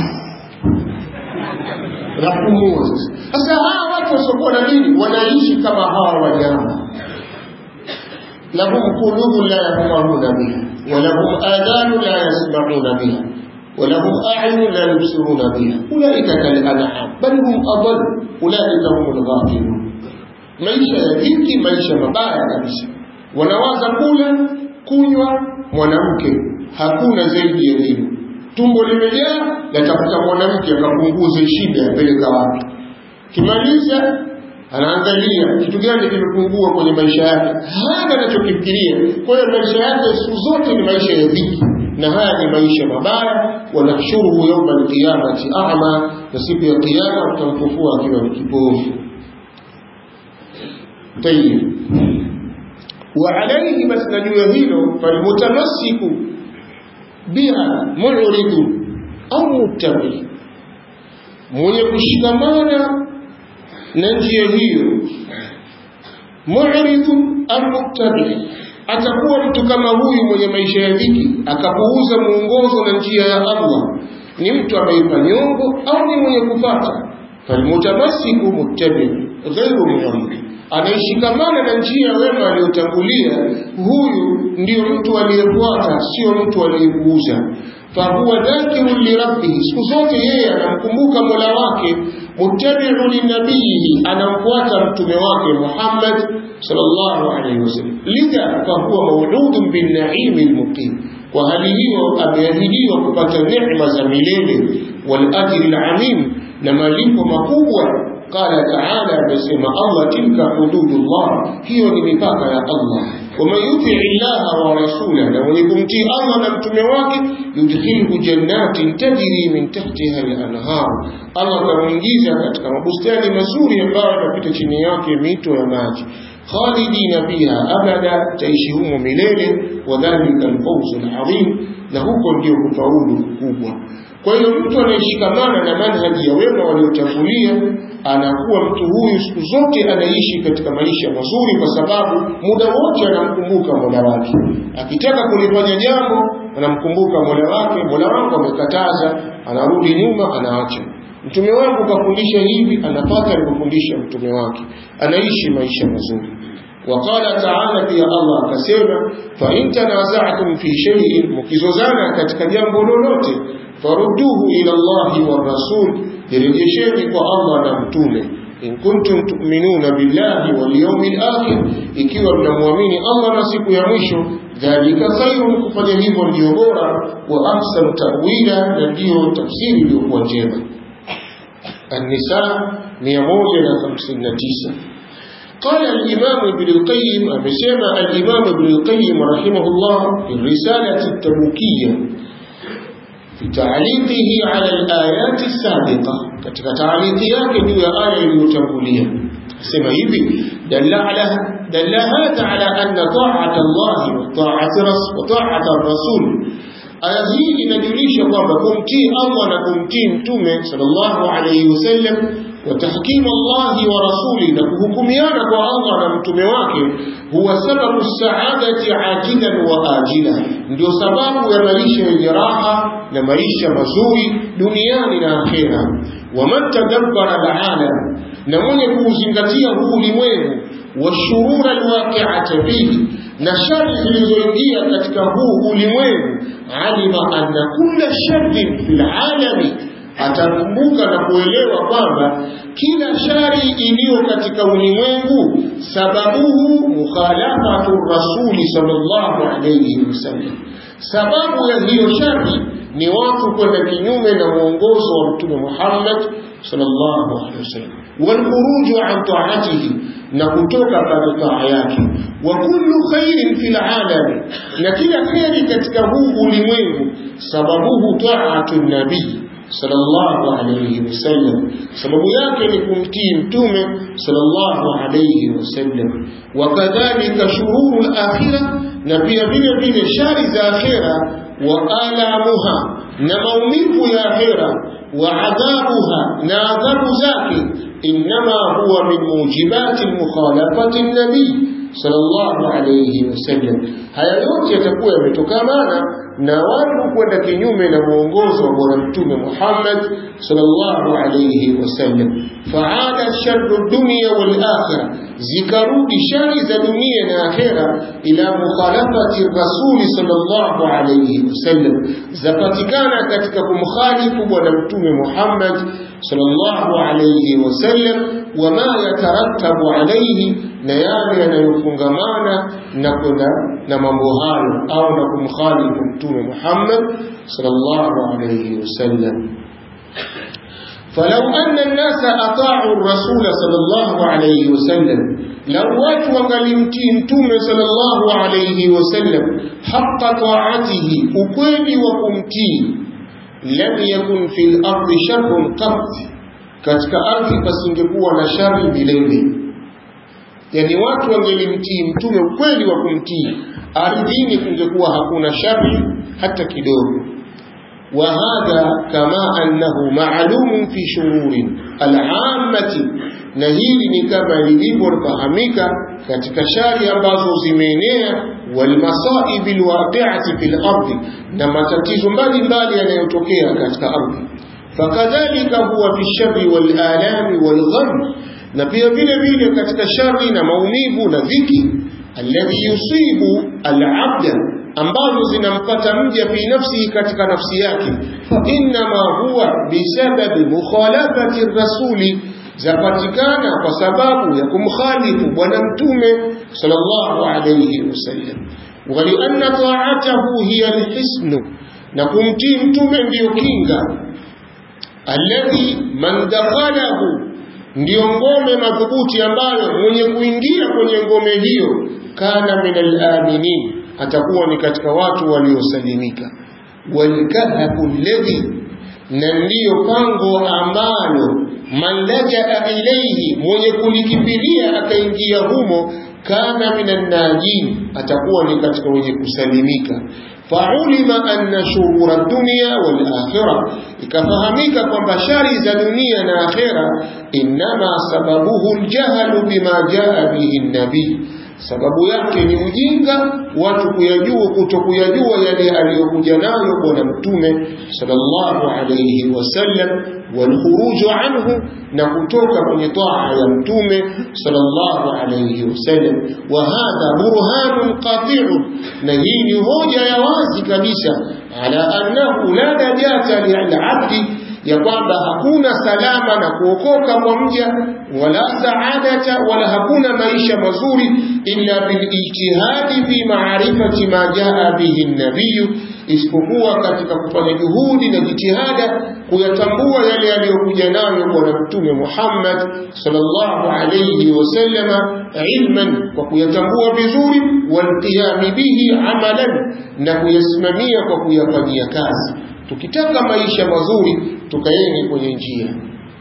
napumua sasa sasa hawa watu wasiokuwa na dini wanaishi kama hawa wanyama lahum qulubun la yafqahuna biha walahum adanu la yasmauna biha ولهم أعين لا يبصرون بها أولئك كالأنعام بل هم أضل أولئك هم الغافلون maisha ya dhiki maisha mabaya kabisa wanawaza kula kunywa mwanamke hakuna zaidi ya hilo tumbo limejaa latafuta mwanamke akapunguze shida apeleka wapi kimaliza anaangalia kitu gani kimepungua kwenye maisha yake hana anachokifikiria kwa hiyo maisha yake siku zote ni maisha ya dhiki na haya ni maisha mabaya wanahshuruhu yauma alqiyamati ama na siku ya kiyama tutamfufua akiwa ni kipofu tayib وعليه بس نجوى هيلو فالمتمسك بها معرض أو متبع mwenye kushikamana na njia hiyo mu'ridun au muttabi atakuwa mtu kama huyu mwenye maisha ya dhiki akapuuza muongozo na njia ya Allah ni mtu ameipa nyongo au ni mwenye kufata falmutamassiku muttabi ghairu mu'rid anayeshikamana na njia ya wema aliyotangulia huyu ndiyo mtu aliyefuata sio mtu aliyepuuza fahuwa dhakirun lirabbihi siku zote yeye anamkumbuka mola wake muttabiu linabiyihi anamfuata mtume wake muhammad sallallahu alaihi wasallam lidha fahuwa mauludun binnaimi lmuqim kwa hali hiyo ameahidiwa kupata neema za milele walajri lamim na malipo makubwa قال تعالى بسم الله تلك حدود الله هي مipaka ya Allah ومن يطع الله ورسوله ومن يطيع الله نمتمه wake yudkhiluhu jannatin tajri min tahtiha al-anhar Allah atamuingiza katika mabustani mazuri ambayo yanapita chini yake mito ya maji khalidina fiha abada taishi humo milele wa dhalika al-fawz al-azim na huko ndio kufaulu kubwa kwa hiyo mtu anayeshikamana na manhaji ya wema waliotangulia anakuwa mtu huyu siku zote anaishi katika maisha mazuri kwa sababu muda wote anamkumbuka mola wake akitaka kulifanya jambo anamkumbuka mola wake mola wangu amekataza anarudi nyuma anaacha mtume wangu kafundisha hivi anapata alivyofundisha mtume wake anaishi maisha mazuri وقال تعالى في الله akasema fa in tanaza'tum fi shay'in mukizozana katika jambo lolote farudduhu ila Allah wa rasul direjesheni kwa Allah na mtume in kuntum tu'minuna billahi wal yawmil akhir ikiwa mnamwamini Allah na siku ya mwisho dhalika khairun kufanya hivyo ndio bora wa ahsanu ta'wila na ndio tafsiri iliyokuwa njema النساء 159 قال الإمام ابن القيم أمسيما الإمام ابن القيم رحمه الله في الرسالة التبوكية في تعليقه على الآيات السابقة كتك تعليقيات جوا آية المتنبولية سمى يبي دل على دل هذا على أن طاعة الله وطاعة, وطاعة الرسول aya hii inajulisha kwamba kumtii Allah na kumtii mtume sallallahu alayhi wasallam wa tahkimu Allah wa rasuli na kuhukumiana kwa Allah na mtume wake huwa sababu saadati ajilan wa ajila ndio sababu ya maisha yenye raha na maisha mazuri duniani na akhera wa man tadabbara alalam na mwenye kuuzingatia huu ulimwengu washurura alwaqi'ata fihi na shari zilizoingia katika huu ulimwengu alima anna kulla sharrin fil alami atakumbuka na kuelewa kwamba kila shari iliyo katika ulimwengu sababuhu mukhalafatu rasuli sallallahu alayhi wasallam sababu ya hiyo shari ni watu kwenda kinyume na mwongozo wa mtume Muhammad sallallahu alaihi wasallam walkhuruju an ta'atihi na kutoka katika taa yake wa kullu khairin fil alami na kila khairi katika huu ulimwengu sababuhu ta'atu nabii sallallahu alayhi wasallam sababu yake ni kumtii mtume sallallahu alayhi wasallam wa kadhalika shururul akhirah na pia vile vile shari za akhira wa alamuha na maumivu ya akhira wa adhabuha na adhabu zake inma huwa min mujibati mukhalafati nabii sallallahu alayhi wasallam haya yote yatakuwa yametokana na watu kwenda kinyume na mwongozo wa bwana mtume Muhammad sallallahu alayhi wasallam faada sharru dunya wal akhirah zikarudi shari za dunia na akhera ila mukhalafati rasuli sallallahu alayhi wasallam zapatikana katika kumkhalifu bwana mtume Muhammad sallallahu alayhi wasallam wama yatarattabu alayhi na yale yanayofungamana na kwenda na mambo hayo au na kumkhalifu mtume Muhammad sallallahu alayhi wasallam فلو أن الناس أطاعوا الرسول صلى الله عليه وسلم لو watu wangalimtii mtume sallallahu alayhi wasallam haqqa ta'atihi ukweli wa kumtii lam yakun fil ardi sharrun qat katika ardhi pasingekuwa na shari milele yani watu wangelimtii mtume ukweli wa kumtii ardhini kungekuwa hakuna shari hata kidogo وهذا كما أنه معلوم في شرور العامة نهيل كما لليبور فهمك katika shari ambazo zimeenea walmasaib alwaqi'ati fil ardi na matatizo mbalimbali yanayotokea katika ardhi fakadhalika huwa fi sharri wal alami wal gham na pia vile vile katika shari na maumivu na dhiki alladhi yusibu al-abda ambazo zinampata mja fi nafsihi katika nafsi yake fa innama huwa bisababi mukhalafati rasuli zapatikana kwa sababu ya kumkhalifu bwana mtume sallallahu alayhi wasallam walianna ta'atahu hiya alhisnu na kumtii mtume ndiyo kinga alladhi man dakhalahu ndiyo ngome madhubuti ambayo mwenye kuingia kwenye ngome hiyo kana min al-aminin atakuwa ni katika watu waliosalimika walkahfu alladhi na ndiyo pango ambalo man lajaa ilayhi mwenye kulikimbilia akaingia humo kana minan najin atakuwa ni katika wenye kusalimika faulima anna shurura dunya wal akhirah ikafahamika kwamba shari za dunia na akhera inma sababuhu aljahlu bima jaa bihi nabii sababu yake ni ujinga watu kuyajua kutokuyajua yale aliyokuja nayo bwana mtume sallallahu alayhi wasallam walkhuruju anhu na kutoka kwenye taa ya mtume sallallahu alayhi wasallam wa hadha burhanun qati'un na hii ni hoja ya wazi kabisa ala annahu la najata lil'abdi ya kwamba hakuna salama na kuokoka kwa mja wala saadata wala hakuna maisha mazuri illa bilijtihadi fi ma'rifati ma jaa bihi an-nabiy isipokuwa katika kufanya juhudi na jitihada kuyatambua yale yaliyokuja nayo bwana mtume Muhammad sallallahu alayhi wasallama ilman kwa kuyatambua vizuri walqiyami bihi amalan na kuyasimamia kwa kuyafanyia kazi tukitaka maisha mazuri tukaeni kwenye njia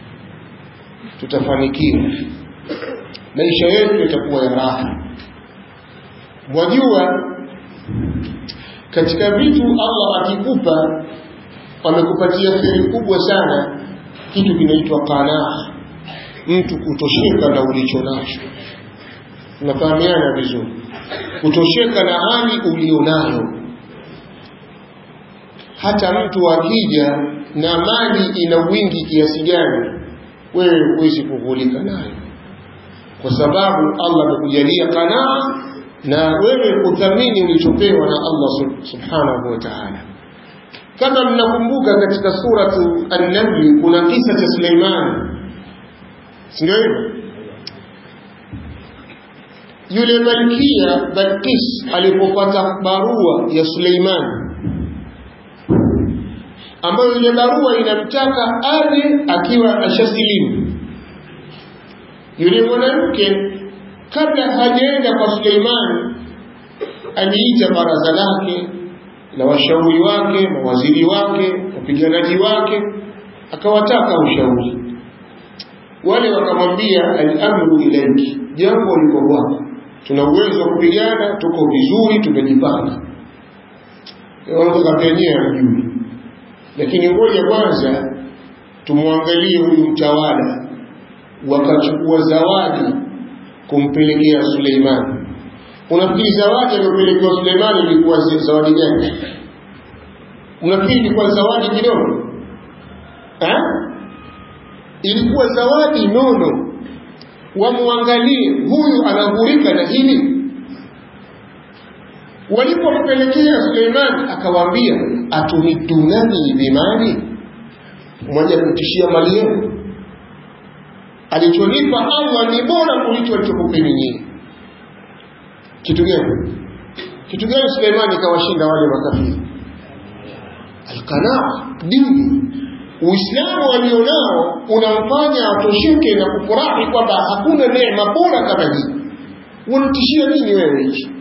tutafanikiwa maisha yetu yatakuwa ya raha mwajua katika vitu Allah akikupa amekupatia kheri kubwa sana kitu kinaitwa qanaa mtu kutosheka na ulicho nacho unafahamiana vizuri kutosheka na hali ulionayo hata mtu akija na mali ina wingi kiasi gani wewe huwezi kughulika nayo kwa sababu Allah amekujalia kanaa na wewe kuthamini ulichopewa na Allah subhanahu wa ta'ala kama mnakumbuka katika suratu an-naml kuna kisa cha Suleiman ndio hivyo yule malkia Balkis alipopata barua ya Suleiman ambayo ile barua inamtaka aje akiwa ashasilimu yule mwanamke kabla hajaenda kwa Suleiman aliita baraza lake na washauri wake mawaziri wake wapiganaji wake akawataka ushauri wale wakamwambia al-amru ilayki jambo liko kwako tuna uwezo wa kupigana tuko vizuri tumejipanga wakapenyewe ajui lakini ngoja kwanza tumwangalie huyu mtawala wakachukua zawadi kumpelekea Suleiman unafikiri zawadi aliyopelekewa Suleiman ilikuwa zawadi gani unafikiri ilikuwa zawadi kidogo eh ilikuwa zawadi nono wamwangalie huyu anaghurika na hili walipompelekea Suleiman akawaambia atumidunani bimali mmoja kutishia mali yenu alichonipa Allah ni bora kuliko alichokupeni nyinyi kitu gani kitu gani Suleimani kawashinda wale makafiri alqanaa dini Uislamu walionao unamfanya atosheke na kufurahi kwamba hakuna neema bora kama hii. Unatishia nini wewe hichi?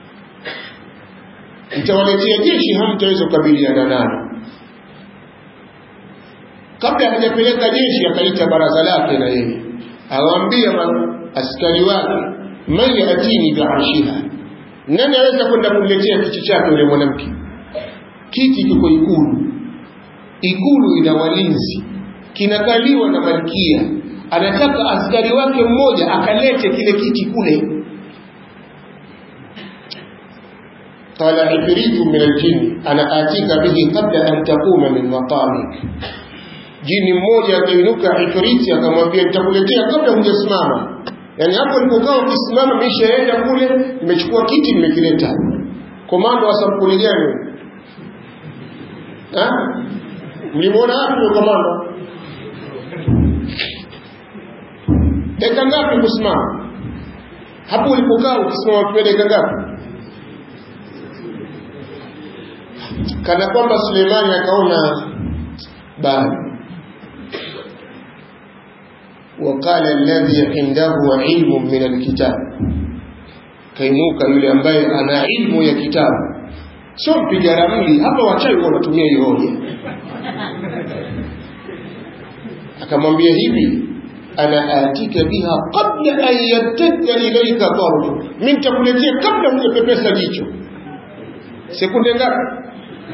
Mtawaletea jeshi hamtaweza kukabiliana nalo. Kabla hajapeleka jeshi akaita baraza lake na yeye awaambia askari wake man yatini biarshiha, nani aweza kwenda kumletea kiti chake yule mwanamke? Kiti kiko Ikulu, ikulu ina walinzi kinakaliwa na malkia anataka askari wake mmoja akalete kile kiti kule qala ifritu min aljin ana atika bihi qabla an taquma min maqamik jini mmoja akainuka ifriti akamwambia nitakuletea kabla hujasimama yani hapo nilipokaa ukisimama nimeshaenda kule nimechukua kiti nimekileta komando wa sampuli gani mlimwona wapi komando dakika ngapi kusimama hapo ulipokaa ukisimama kwa dakika ngapi kana kwamba Suleimani akaona bado وقال الذي عنده علم من الكتاب kaimuka yule ambaye ana ilmu ya kitabu sio mpiga ramli hapa wachawi wanatumia hiyo hoja akamwambia hivi ana atika biha qabla an yattadda ilayka tarfu mimi nitakuletea kabla hujapepesa jicho sekunde ngapi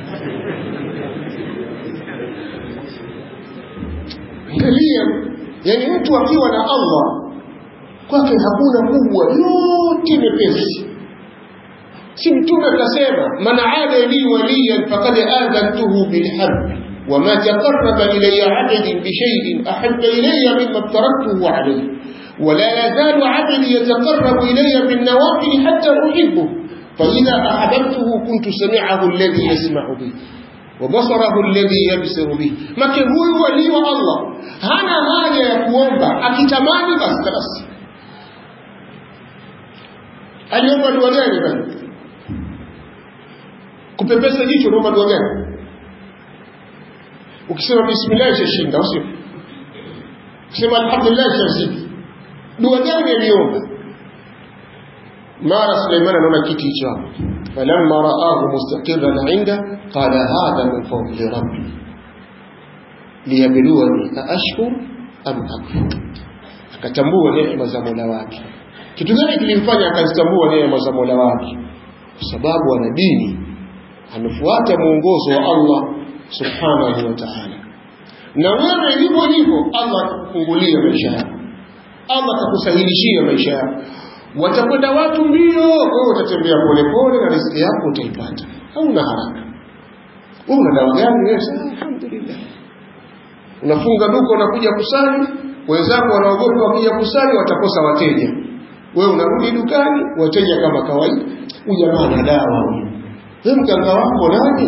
angalia yani mtu akiwa na Allah kwake hakuna kubwa yote mepesi si mtume akasema man aada li waliyan faqad adantuhu bilharb وما تقرب إلي عبد بشيء أحب إلي مما افترضته عليه ولا يزال عبدي يتقرب إلي بالنوافل حتى أحبه فإذا أحببته كنت سمعه الذي يسمع به وبصره الذي يبصر به لكن هو ولي الله هنا حاجة يكوomba akitamani basi basi aliomba dua gani basi kupepesa jicho unaomba dua gani ukisema bismillah ishashinda au sio ukisema alhamdulillah ishazidi dua gani aliomba mara Suleiman anaona kiti hicho hapo falamma raahu mustaqirran inda qala hadha min fadli rabbi liyabluwani aashkur am akfur akatambua neema za Mola wake kitu gani kilimfanya akazitambua neema za Mola wake kwa sababu ana dini amefuata mwongozo wa Allah subhanahu wa ta'ala na wewe hivyo hivyo Allah atakufungulia maisha yako Allah atakusahilishia maisha yako watakwenda watu mbio wewe utatembea polepole na riziki yako utaipata hauna haraka wewe una dawa gani wewe alhamdulillah unafunga duka unakuja kusali wenzako wanaogopa wakija kusali watakosa wateja wewe unarudi dukani wateja kama kawaida huyu jamaa ana dawa huyu wewe mganga wako nani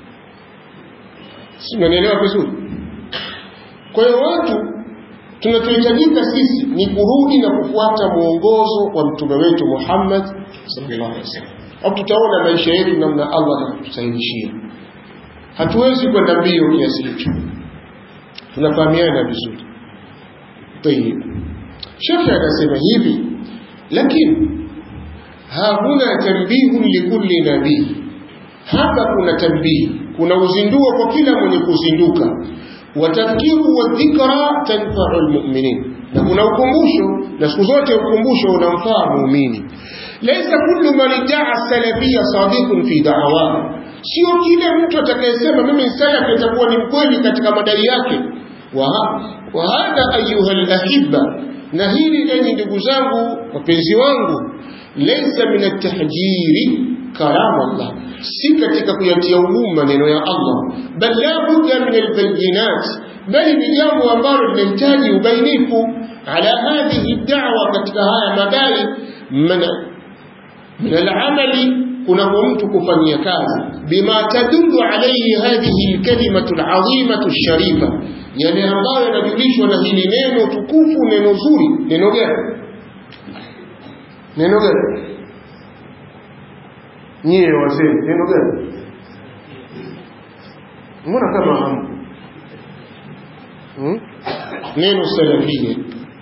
si unanielewa vizuri kwa hiyo watu tunachohitajika sisi ni kurudi na kufuata mwongozo wa mtume wetu Muhammad sallallahu alaihi wasallam au tutaona maisha yetu namna Allah atatusahilishia hatuwezi kwenda mbio kiasi hicho tunafahamiana vizuri tayib shekhe akasema hivi lakini hakuna tanbihu likulli nabii hapa kuna tanbihi kuna uzinduo kwa kila mwenye kuzinduka watadhkiru wa dhikra tanfau almu'minin na kuna ukumbusho na siku zote ukumbusho unamfaa muumini laysa kullu man idda'a salafiyya sadiqun fi da'awa sio kila mtu atakayesema mimi ni salafi atakuwa ni mkweli katika madai yake wa wa hadha ayuha alahibba na hili enyi ndugu zangu wapenzi wangu laysa min at-tahjiri kalam Allah si katika kuyatia ugumu maneno ya Allah bal la budda min albayinat bali ni jambo ambalo linahitaji ubainifu ala hadhihi da'wa katika haya madai min al-amali kuna mtu kufanyia kazi bima tadullu alayhi hadhihi al-kalimatu al-azimatu al-sharifa yale ambayo yanajulishwa na hili neno tukufu neno zuri neno gani neno gani nyie wazee neno gani mbona kama hamu hmm? neno salafia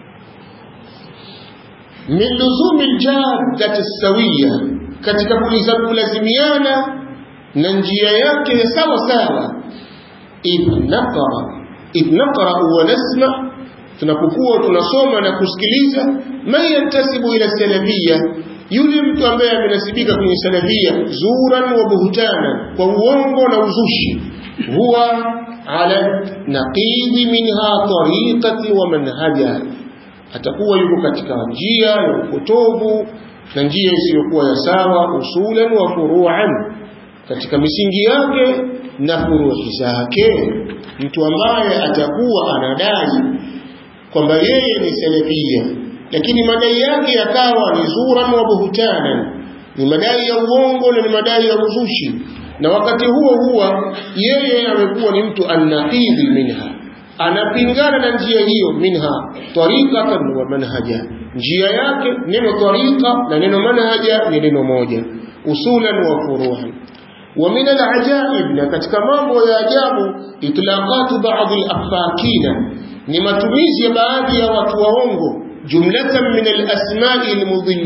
min luzumi ljaddati sawiya katika kulazimiana na njia yake sawa sawa idh naqrau wa nasma tunapokuwa tunasoma na kusikiliza man yantasibu ila salafia yule mtu ambaye amenasibika kwenye salafia zuran wa buhtana kwa uongo na uzushi huwa ala naqidi minha tariqati wa manhaja atakuwa yuko katika njia ya upotovu na njia isiyokuwa ya sawa usulan wa furuan katika misingi yake na furuhi zake mtu ambaye atakuwa anadai kwamba yeye ni salafia lakini madai yake yakawa ni zuran wa buhtanan ni madai ya uongo na ni madai ya uzushi na wakati huo huwa yeye amekuwa ni mtu annaqidhi minha anapingana na njia hiyo minha tariqatan wa manhaja njia yake neno tariqa na neno manhaja ni neno moja usulan wa furuhan wa min alajaib na katika mambo ya ajabu itlaqatu ba'd al-afakina ni matumizi ya baadhi ya watu waongo jumlatan min al-asma'i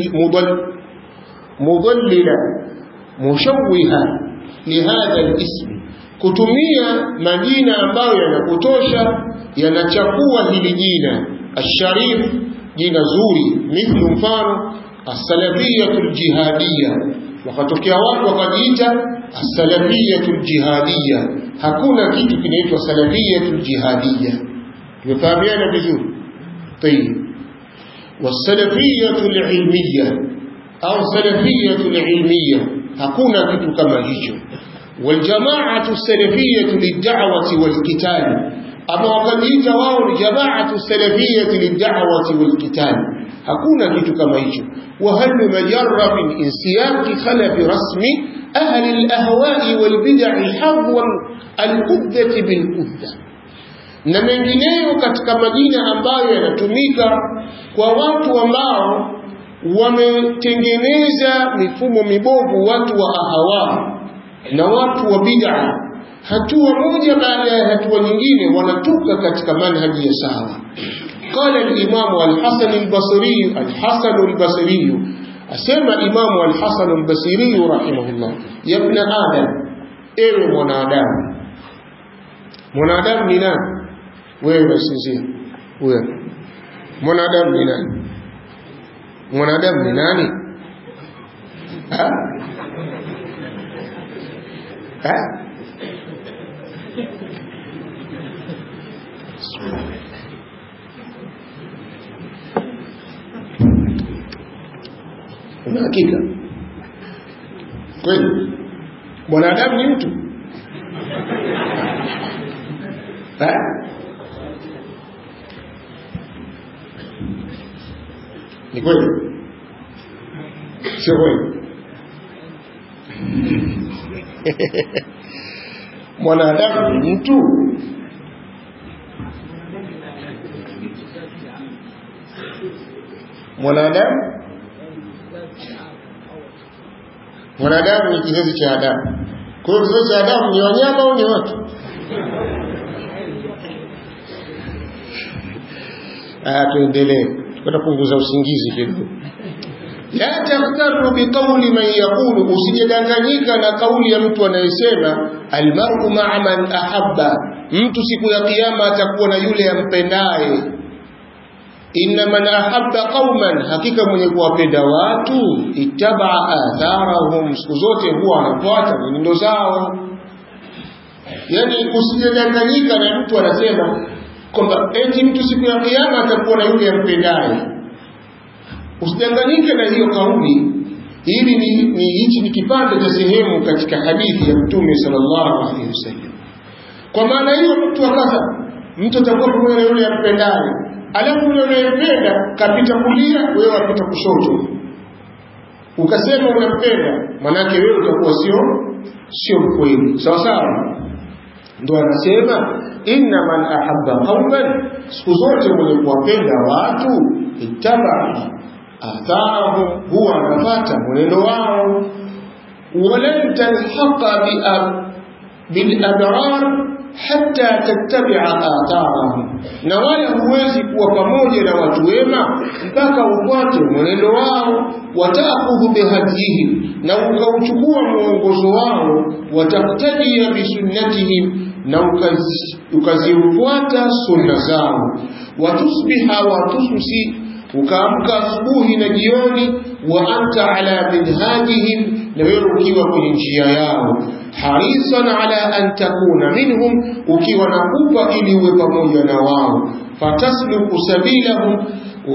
al-mudallila mushawwiha lihadha al-ism kutumia majina ambayo yanapotosha yanachafua hili jina asharif jina zuri mithlu mfano as-salafiyatul jihadiyya wakatokea watu wakajiita as-salafiyatul jihadiyya hakuna kitu kinaitwa salafiyatul jihadiyya tumefahamiana vizuri tayib wasalafiyatul ilmiyya au salafiyatul ilmiyya hakuna kitu kama hicho والجماعة السلفية للدعوة والقتال أما وقد واو جماعة السلفية للدعوة والقتال hakuna kitu kama hicho وهل مجرب انسياق خلف رسم أهل الأهواء والبدع حظوا القدة بالقدة na mengineyo katika majina ambayo yanatumika kwa watu ambao wametengeneza mifumo mibovu watu wa ahawa na watu wa bid'a hatua moja baada ya hatua nyingine wanatoka katika manhaji ya sawa قال الإمام الحسن البصري الحسن البصري أسمى إمام الحسن البصري رحمه الله يا ابن آدم ewe mwanadamu mwanadamu ni nani wewe sinzia wewe mwanadamu ni nani mwanadamu ni nani ha? Ha? una hakika kweli mwanadamu ni mtu ha? ni kweli sio kweli mwanadamu ni mtu mwanadamu mwanadamu ni kizazi cha Adamu. Kwa hiyo kizazi cha Adamu ni wanyama au ni watu? Ah, tuendelee, tutapunguza usingizi kidogo. La taghtaru biqauli man yaqulu, usijadanganyika na kauli ya mtu anayesema almar'u ma'a man ahabba, mtu siku ya kiyama atakuwa na yule ampendaye inna man ahabba qauman, hakika mwenye kuwapenda watu ittabaa atharahum, siku zote huwa anafuata mwenendo zao. Yani usijadanganyika na mtu anasema kwamba eti mtu siku ya kiyama atakuwa na yule ampendaye. Usidanganyike na hiyo kauli. Hili ni, ni hichi ni kipande cha sehemu katika hadithi ya Mtume sallallahu alaihi wasallam. Kwa maana hiyo mtu akaza mtu atakuwa pamoja na yule ampendaye alafu yule unayempenda kapita kulia, wewe wapita kushoto, ukasema unampenda, manake wewe utakuwa sio sio mkweli, sawa sawa. Ndo anasema inna man ahabba qauman, siku zote mwenye kuwapenda watu ittabaa atharahum, huwa anapata mwenendo wao. walan talhaqa bilabrar hatta tattabia atharahum, na wala huwezi kuwa pamoja na watu wema mpaka ufuate mwenendo wao. Watakhudhu bihadihim, na ukauchukua mwongozo wao. Wataktadia bisunnatihim, na ukazifuata sunna zao. Watusbiha watusbisi, ukaamka asubuhi na jioni. Wa anta ala minhajihim, na wewe ukiwa kwenye njia yao harisan ala an takuna minhum, ukiwa na kupa ili uwe pamoja na wao. Fatasluku sabilahum,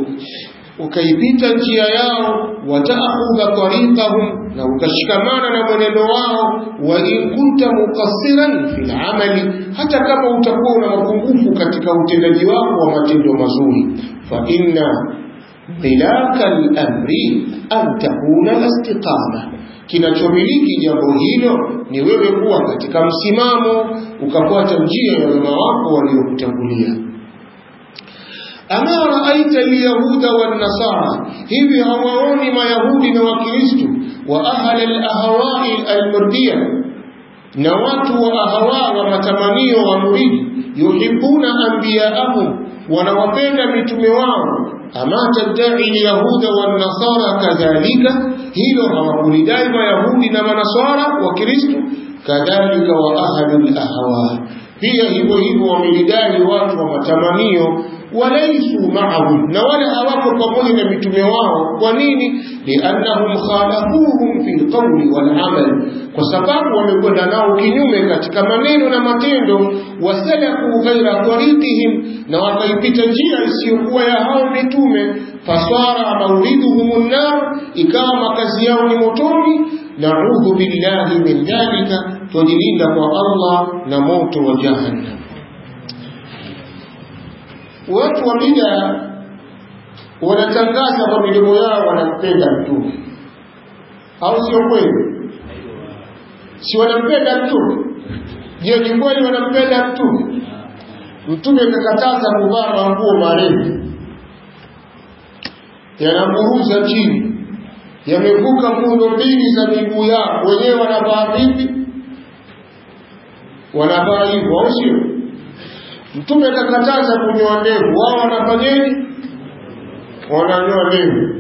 ukaipita njia yao. Wataakhudha tariqahum, na ukashikamana na mwenendo wao. Wa in kunta muqassiran fil amali, hata kama utakuwa una mapungufu katika utendaji wako wa matendo mazuri. Fa inna milaka al-amri an takuna istiqama kinachomiliki jambo hilo ni wewe kuwa katika msimamo ukafuata njia ya wema wako waliokutangulia. Ama raaita alyahuda wannasara, hivi hawaoni mayahudi na wakristu wa ahla alahwai almurdia, na watu wa ahawa wa matamanio wa muridi, yuhibuna anbiyaahum, wanawapenda mitume wao ama tadai lyahuda wannasara kadhalika, hilo hawakulidai mayahudi na manasara wa Kristo. Kadhalika wa ahlu lahwa, pia hivyo hivyo wamelidai watu wa matamanio. Walaisu maahum, na wala hawako pamoja na mitume wao. Kwa nini? Liannahum khalafuhum fi lqauli walamal, kwa sababu wamekwenda nao kinyume katika maneno na matendo. Wasalaku ghaira tariqihim, na wakaipita njia isiyokuwa ya hao mitume. Fasara mauriduhum nnar, ikawa makazi yao ni motoni. Naudhu billahi min dhalika, twajilinda kwa Allah na moto wa jahannam. Watu wa bida wanatangaza kwa midomo yao wanampenda mtume, au sio kweli? Si wanampenda mtume? Je, ni kweli wanampenda mtume? Mtume kakataza kuvaa manguo marefu yanaburuza chini, yamevuka fundo mbili za miguu yao. Wenyewe wanavaa vipi? Wanavaa hivyo, au sio? Mtume kakataza kunyoa ndevu, wao wanafanyeje? Wananyoa ndevu.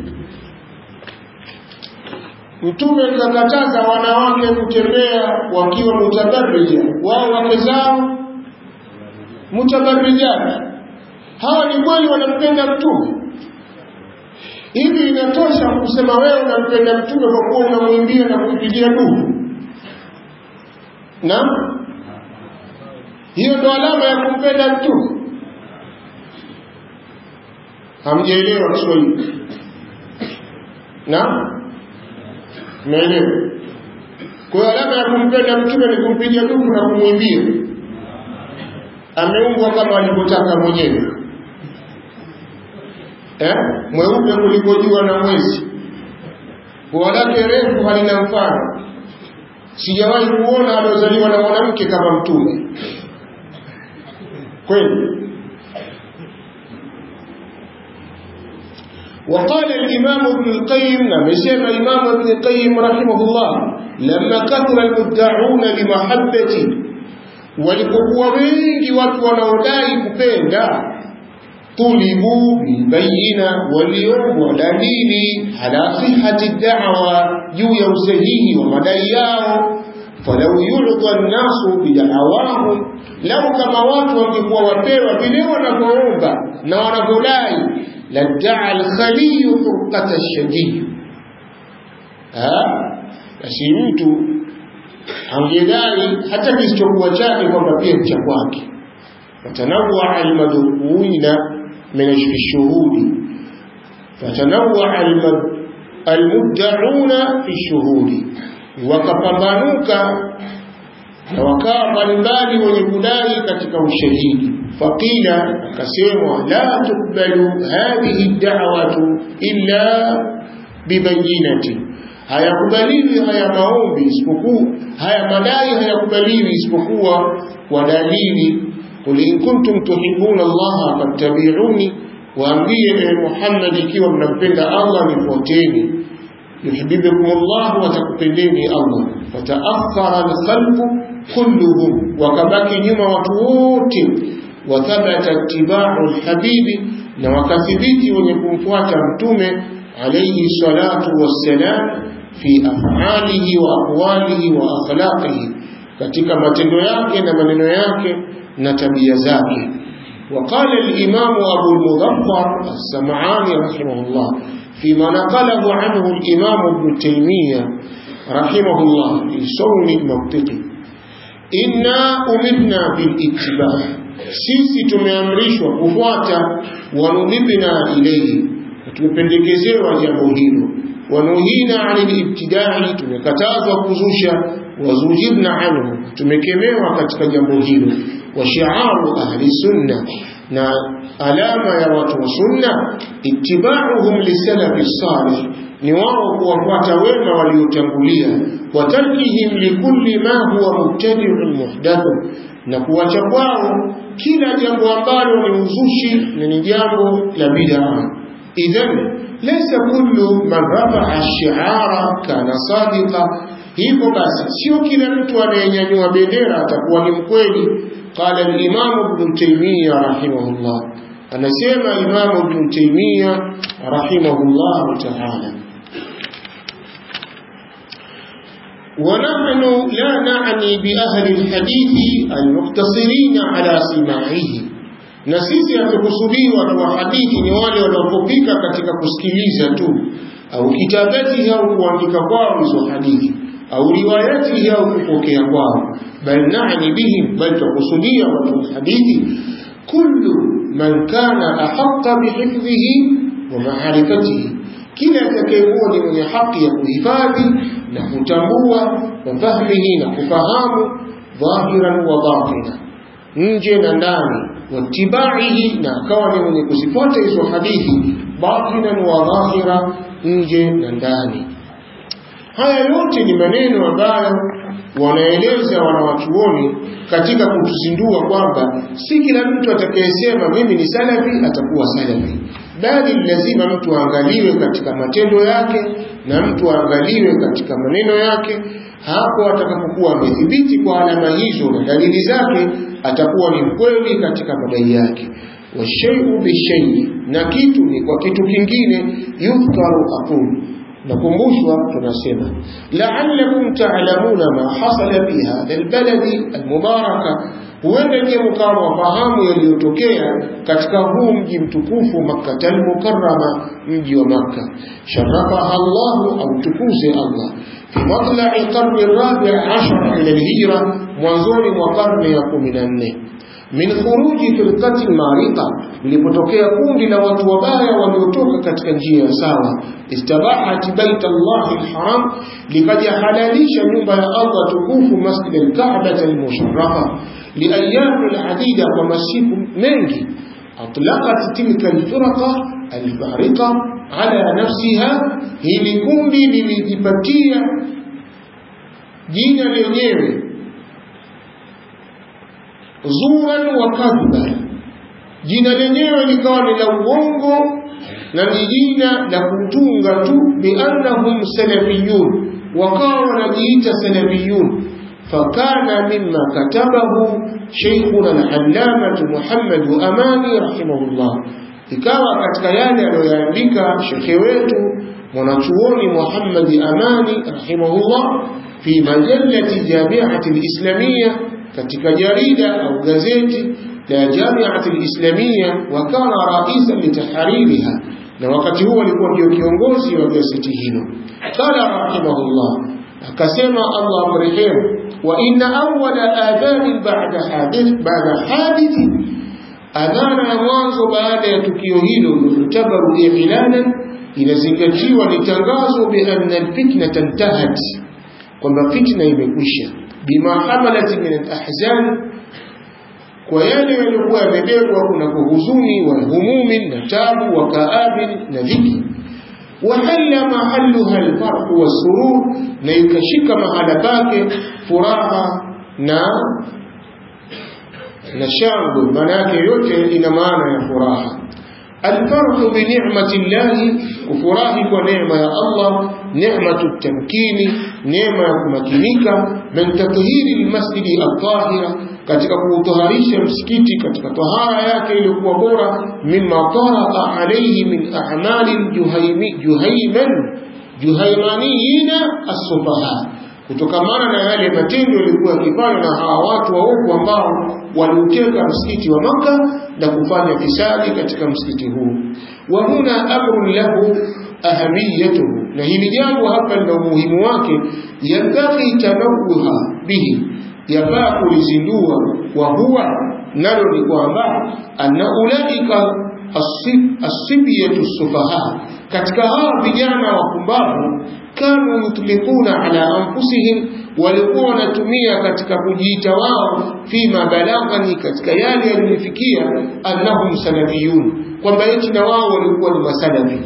Mtume kakataza wanawake kutembea wakiwa mutabarrija, wao wake zao mutabarrijati. Hawa ni kweli wanampenda mtume? Hivi inatosha kusema wewe unampenda mtume kwa kuwa unamwimbia na kumpigia dua? Naam, hiyo ndo alama ya kumpenda mtume? Hamjaelewa Kiswahili? Naam, Umeelewa? Kwa hiyo alama ya kumpenda mtume ni kumpiga dufu na kumwimbia. Ameumbwa kama alivyotaka mwenyewe eh? Mweupe kuliko jua na mwezi, pua lake refu halina mfano sijawahi kuona aliozaliwa na mwanamke kama mtume kweli وقال الإمام ابن القيم نمسيم الإمام ابن القيم رحمه الله لما كثر المدعون لمحبة walipokuwa wengi watu wanaodai kupenda tulibu bilbayina waliombwa dalili ala sihati da'wa juu ya usahihi wa madai yao falau yulqa nnasu bida'awahum lau kama watu wangekuwa wapewa vile wanavyoomba na wanavyodai ladaa alkhaliyu furqata shadid basi mtu angedai hata kisichokuwa chake kwamba pia ni cha kwake fatanawaa almadhukuina min shuhudi fatanawaa almuddauna fi shuhudi wakapambanuka na wakawa mbalimbali wenye kudai katika ushahidi faqila akasemwa la tukbalu hadhihi da'watu illa bibayinati hayakubaliwi haya maombi isipokuwa haya madai hayakubaliwi isipokuwa kwa dalili qul in kuntum tuhibbuna allaha fattabi'uni waambie ewe Muhammad ikiwa mnampenda Allah nifuateni yuhibbukum Allah wa takupendeni Allah fataakhara al-khalqu kulluhum wakabaki nyuma watu wote wathabata ittiba'u al-habibi na wakathibiti wenye kumfuata mtume alayhi salatu wassalam fi af'alihi wa aqwalihi wa akhlaqihi katika matendo yake na maneno yake na tabia zake وقال الإمام أبو المظفر السمعاني رحمه الله فيما نقله عنه الإمام ابن تيمية رحمه الله في صون المنطقي إنا أمرنا بالاتباع sisi tumeamrishwa kufuata wanudhibna ilaihi tumependekezewa jambo hilo wanuhina anil ibtidai tumekatazwa kuzusha wazujibna anhu tumekemewa katika jambo hilo wa shi'aru ahli sunna na alama ya watu wa sunna ittiba'uhum lisalafi salih ni wao kuwafuata wema waliotangulia wa tarkihim likulli ma huwa mubtadi'un muhdathun na kuwacha kwao kila jambo ambalo ni uzushi na ni jambo la bid'a idhan laysa kullu man rafa'a ash-shi'ara kana sadiqa hivyo basi sio kila mtu anayenyanyua bendera atakuwa ni mkweli qala al-imam ibn taymiyyah rahimahullah anasema imam ibn taymiyyah rahimahullah ta'ala ونحن لا نعني بأهل الحديث المقتصرين على سماعه na sisi hatukusudii watu wa hadithi ni wale wanaopopika katika kusikiliza tu au kitabati au kuandika kwao hizo hadithi au riwayati au kupokea kwao bal nani bihim bal tukusudia watu wa hadithi kullu man kana ahaqqa bihifdhihi wa ma'rifatihi kila atakayekuwa ni mwenye haki ya kuhifadhi na kutambua wa fahmihi na kufahamu dhahiran wa batina nje na ndani watibaihi na akawa ni mwenye kuzifuata hizo hadithi batinan wa dhahira nje na ndani haya yote ni maneno ambayo wanaeleza wanawachuoni katika kutuzindua kwamba si kila mtu atakayesema mimi ni salafi atakuwa salafi bali lazima mtu aangaliwe katika matendo yake na mtu aangaliwe katika maneno yake hapo atakapokuwa amethibiti kwa alama hizo na dalili zake atakuwa ni mkweli katika madai yake washayu bishai na kitu ni kwa kitu kingine yudhkaru aqulu nakumbushwa tunasema la'allakum ta'lamuna ma hasala fi hadha albaladi almubaraka huenda ndiye mkawa wafahamu yaliyotokea katika huu mji mtukufu Makkah al-Mukarrama mji wa Makka sharafaha Allah au tukuze Allah fi matla'i qarni rabi' ashar ila al-hijra mwanzoni mwa karne ya 14 min khuruji firqati marika lilipotokea kundi la watu wabaya waliotoka katika njia ya sawa istabahat bait Allah alharam likaja halalisha nyumba ya Allah tukufu masjid al-Kaaba al-musharrafa liayyam al-adida kwa masiku mengi atlaqat tilka al-firqa al-fariqa ala nafsiha hili kundi lilijipatia jina lenyewe zuran wa kadhba jina lenyewe likawa ni la uongo na ni jina la kutunga tu biannahum salafiyun wakawa wanajiita salafiyun fakana mima katabahu sheikhuna alhallamatu muhammadu amani rahimahullah ikawa katika yale aliyoyaandika shekhe wetu mwanachuoni muhammadi amani rahimahullah fi majallati jamiati lislamia katika jarida au gazeti la jamiati lislamia wakana raisa litahaririha na wakati huo alikuwa ndio kiongozi wa gazeti hilo qala rahimahullah akasema allah amrehemu wa inna awwala adhanin ba'da hadith ba'da hadithi adhana ya mwanzo baada ya tukio hilo yutabaru i'lanan inazingatiwa ni tangazo bi anna alfitnata intahat kwamba fitna imekwisha bima hamalat min alahzan kwa yale yaliokuwa yamebebwa kunako huzuni wa humumin na tabu wa kaabin na dhiki wahalla mahalluha alfarhu wassurur na ikashika mahala pake furaha na na shangwe maana yake yote ina maana ya furaha الفرح بنعمة الله كفراhi kwa neema ya Allah neema tamkini neema ya kumakinika min tathhiri almasjidi at-tahira katika kuutaharisha msikiti katika tahara yake iliyokuwa bora mimma taraa alayhi min a'mali juhaymi juhayman juhaymaniyina as-sufaha kutokamana na yale matendo yalikuwa yakifanywa na hawa watu waovu ambao waliuteka msikiti wa Maka na kufanya fisadi katika msikiti huu. Wa huna amrun lahu ahamiyatuhu, na hili jambo hapa lina umuhimu wake, yambaghi tanawuha bihi, yafaa kulizindua. Wa huwa nalo ni kwamba anna ulaika asibiyatu sufaha, katika hawa vijana wapumbavu kanu yutlikuna ala anfusihim, walikuwa wanatumia katika kujiita wao, fima balaghani, katika yale yalinifikia, annahum salafiyun, kwamba eti na wao walikuwa ni masalafi.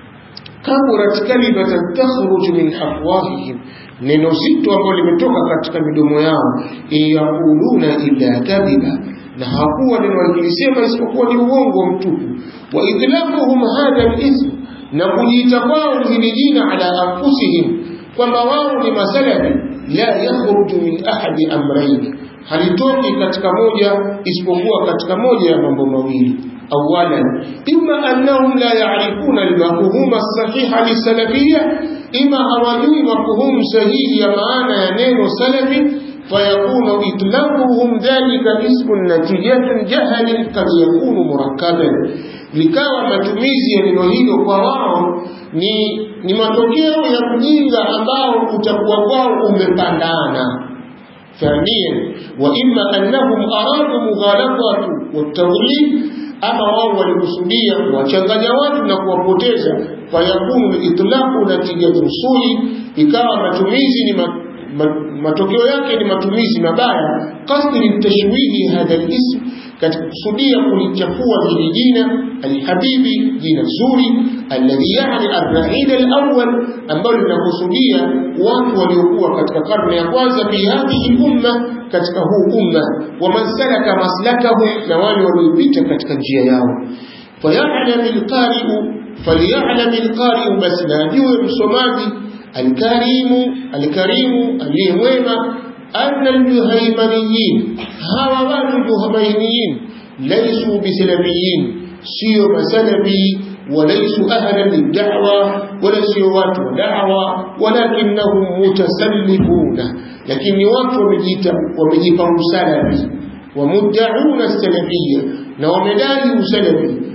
Kaburat kalimatan takhruju min afwahihim, neno zito ambalo limetoka katika midomo yao, yaquluna illa kadhiba, na hakuwa neno wakilisema isipokuwa ni uongo mtupu. Wa idlaquhum hadha al-ithm na kujiita kwao hili jina ala anfusihim kwamba wao ni masalafi la yakhruju min ahadi amraini halitoki katika moja isipokuwa katika moja ya mambo mawili awalan imma annahum la ya'rifuna al-mafhum as-sahiha lisalafiyya ima hawajui mafhumu sahihi ya maana ya neno salafi فيكون إطلاقهم ذلك اسم نتيجة جهل قد يكون مركبا likawa matumizi ya neno hilo kwa wao ni, ni matokeo ya ujinga ambao utakuwa kwao umepandana ثانيا وإما أنهم أرادوا مغالطة والتضليل ama wao walikusudia kuwachanganya watu na kuwapoteza fayakunu itlaqu natijatu sui ikawa matumizi ni ma, ma, matokeo yake ni matumizi mabaya qasdi litashwihi hadha alism katika kusudia kulichafua hili jina alhabibi jina zuri alladhi yani arraid alawwal ambalo linakusudia watu waliokuwa katika karne ya kwanza fi hadhihi umma katika huu umma waman salaka maslakahu na wale waliopita katika njia yao fayalam alqari'u falyalam alqari'u basi na ajue msomaji alkarimu alkarimu aliyemwema أن الجهيمانيين هوا watu الجهيمانيين ليسوا بسلفيين سيو مسلفي وليسوا أهلا للدعوة ولا سيو watu دعوة ولكنهم متسلفون لكن watu wamejipa usalafi ومدعون السلفية ومدعي السلفي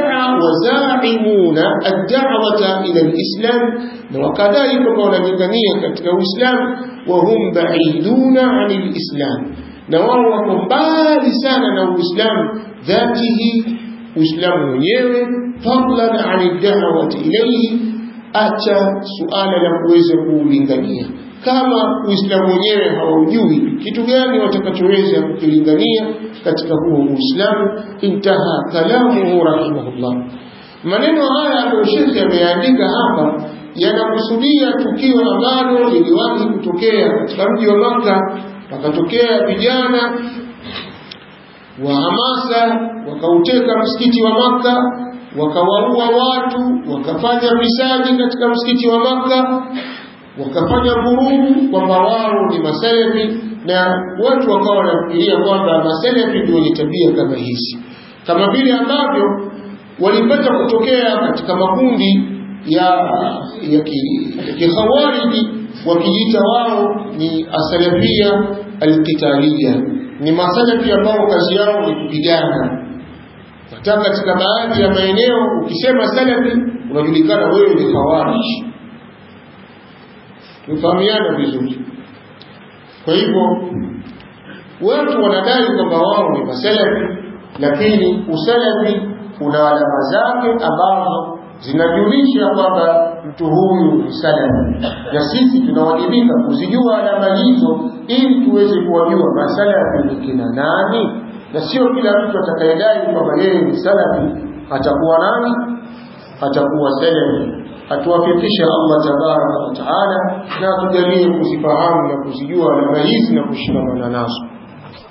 وزاعمون الدعوة إلى الإسلام وكذلك قول مدنية كتك الإسلام وهم بعيدون عن الإسلام نوارهم بالي سانا نو الإسلام ذاته إسلام wenyewe فضلا عن الدعوة إليه acha suala la kuweza kuulingania kama uislamu wenyewe hawaujui kitu gani watakachoweza kukilingania katika huo uislamu intaha kalamuhu rahimahullah maneno haya ambayo shekhe ameandika hapa yanakusudia tukio ambalo liliwahi kutokea katika mji wa Maka. Wakatokea vijana wa hamasa wakauteka msikiti wa Maka, wakawaua watu, wakafanya visadi katika msikiti wa Maka, wakafanya vurugu kwamba wao ni masalafi, na watu wakawa wanafikiria kwamba masalafi ndio wenye tabia kama hizi, kama vile ambavyo walipata kutokea katika makundi ya ya kikhawariji wakijiita wao ni asalafia alqitalia, ni masalafi ambao kazi yao ni kupigana. Hata katika baadhi ya maeneo ukisema salafi unajulikana wewe ni khawarij. Tufahamiana vizuri. Kwa hivyo watu wanadai kwamba wao ni masalafi, lakini usalafi una alama zake ambazo zinajulisha kwamba mtu huyu ni salafi, na sisi tunawajibika kuzijua alama hizo ili tuweze kuwajua masalafi ni kina nani, na sio kila mtu atakayedai kwamba yeye ni salafi atakuwa nani, atakuwa salafi. Atuwafikisha Allah tabaraka wa taala na atujalie kuzifahamu na kuzijua alama hizi na kushikamana nazo.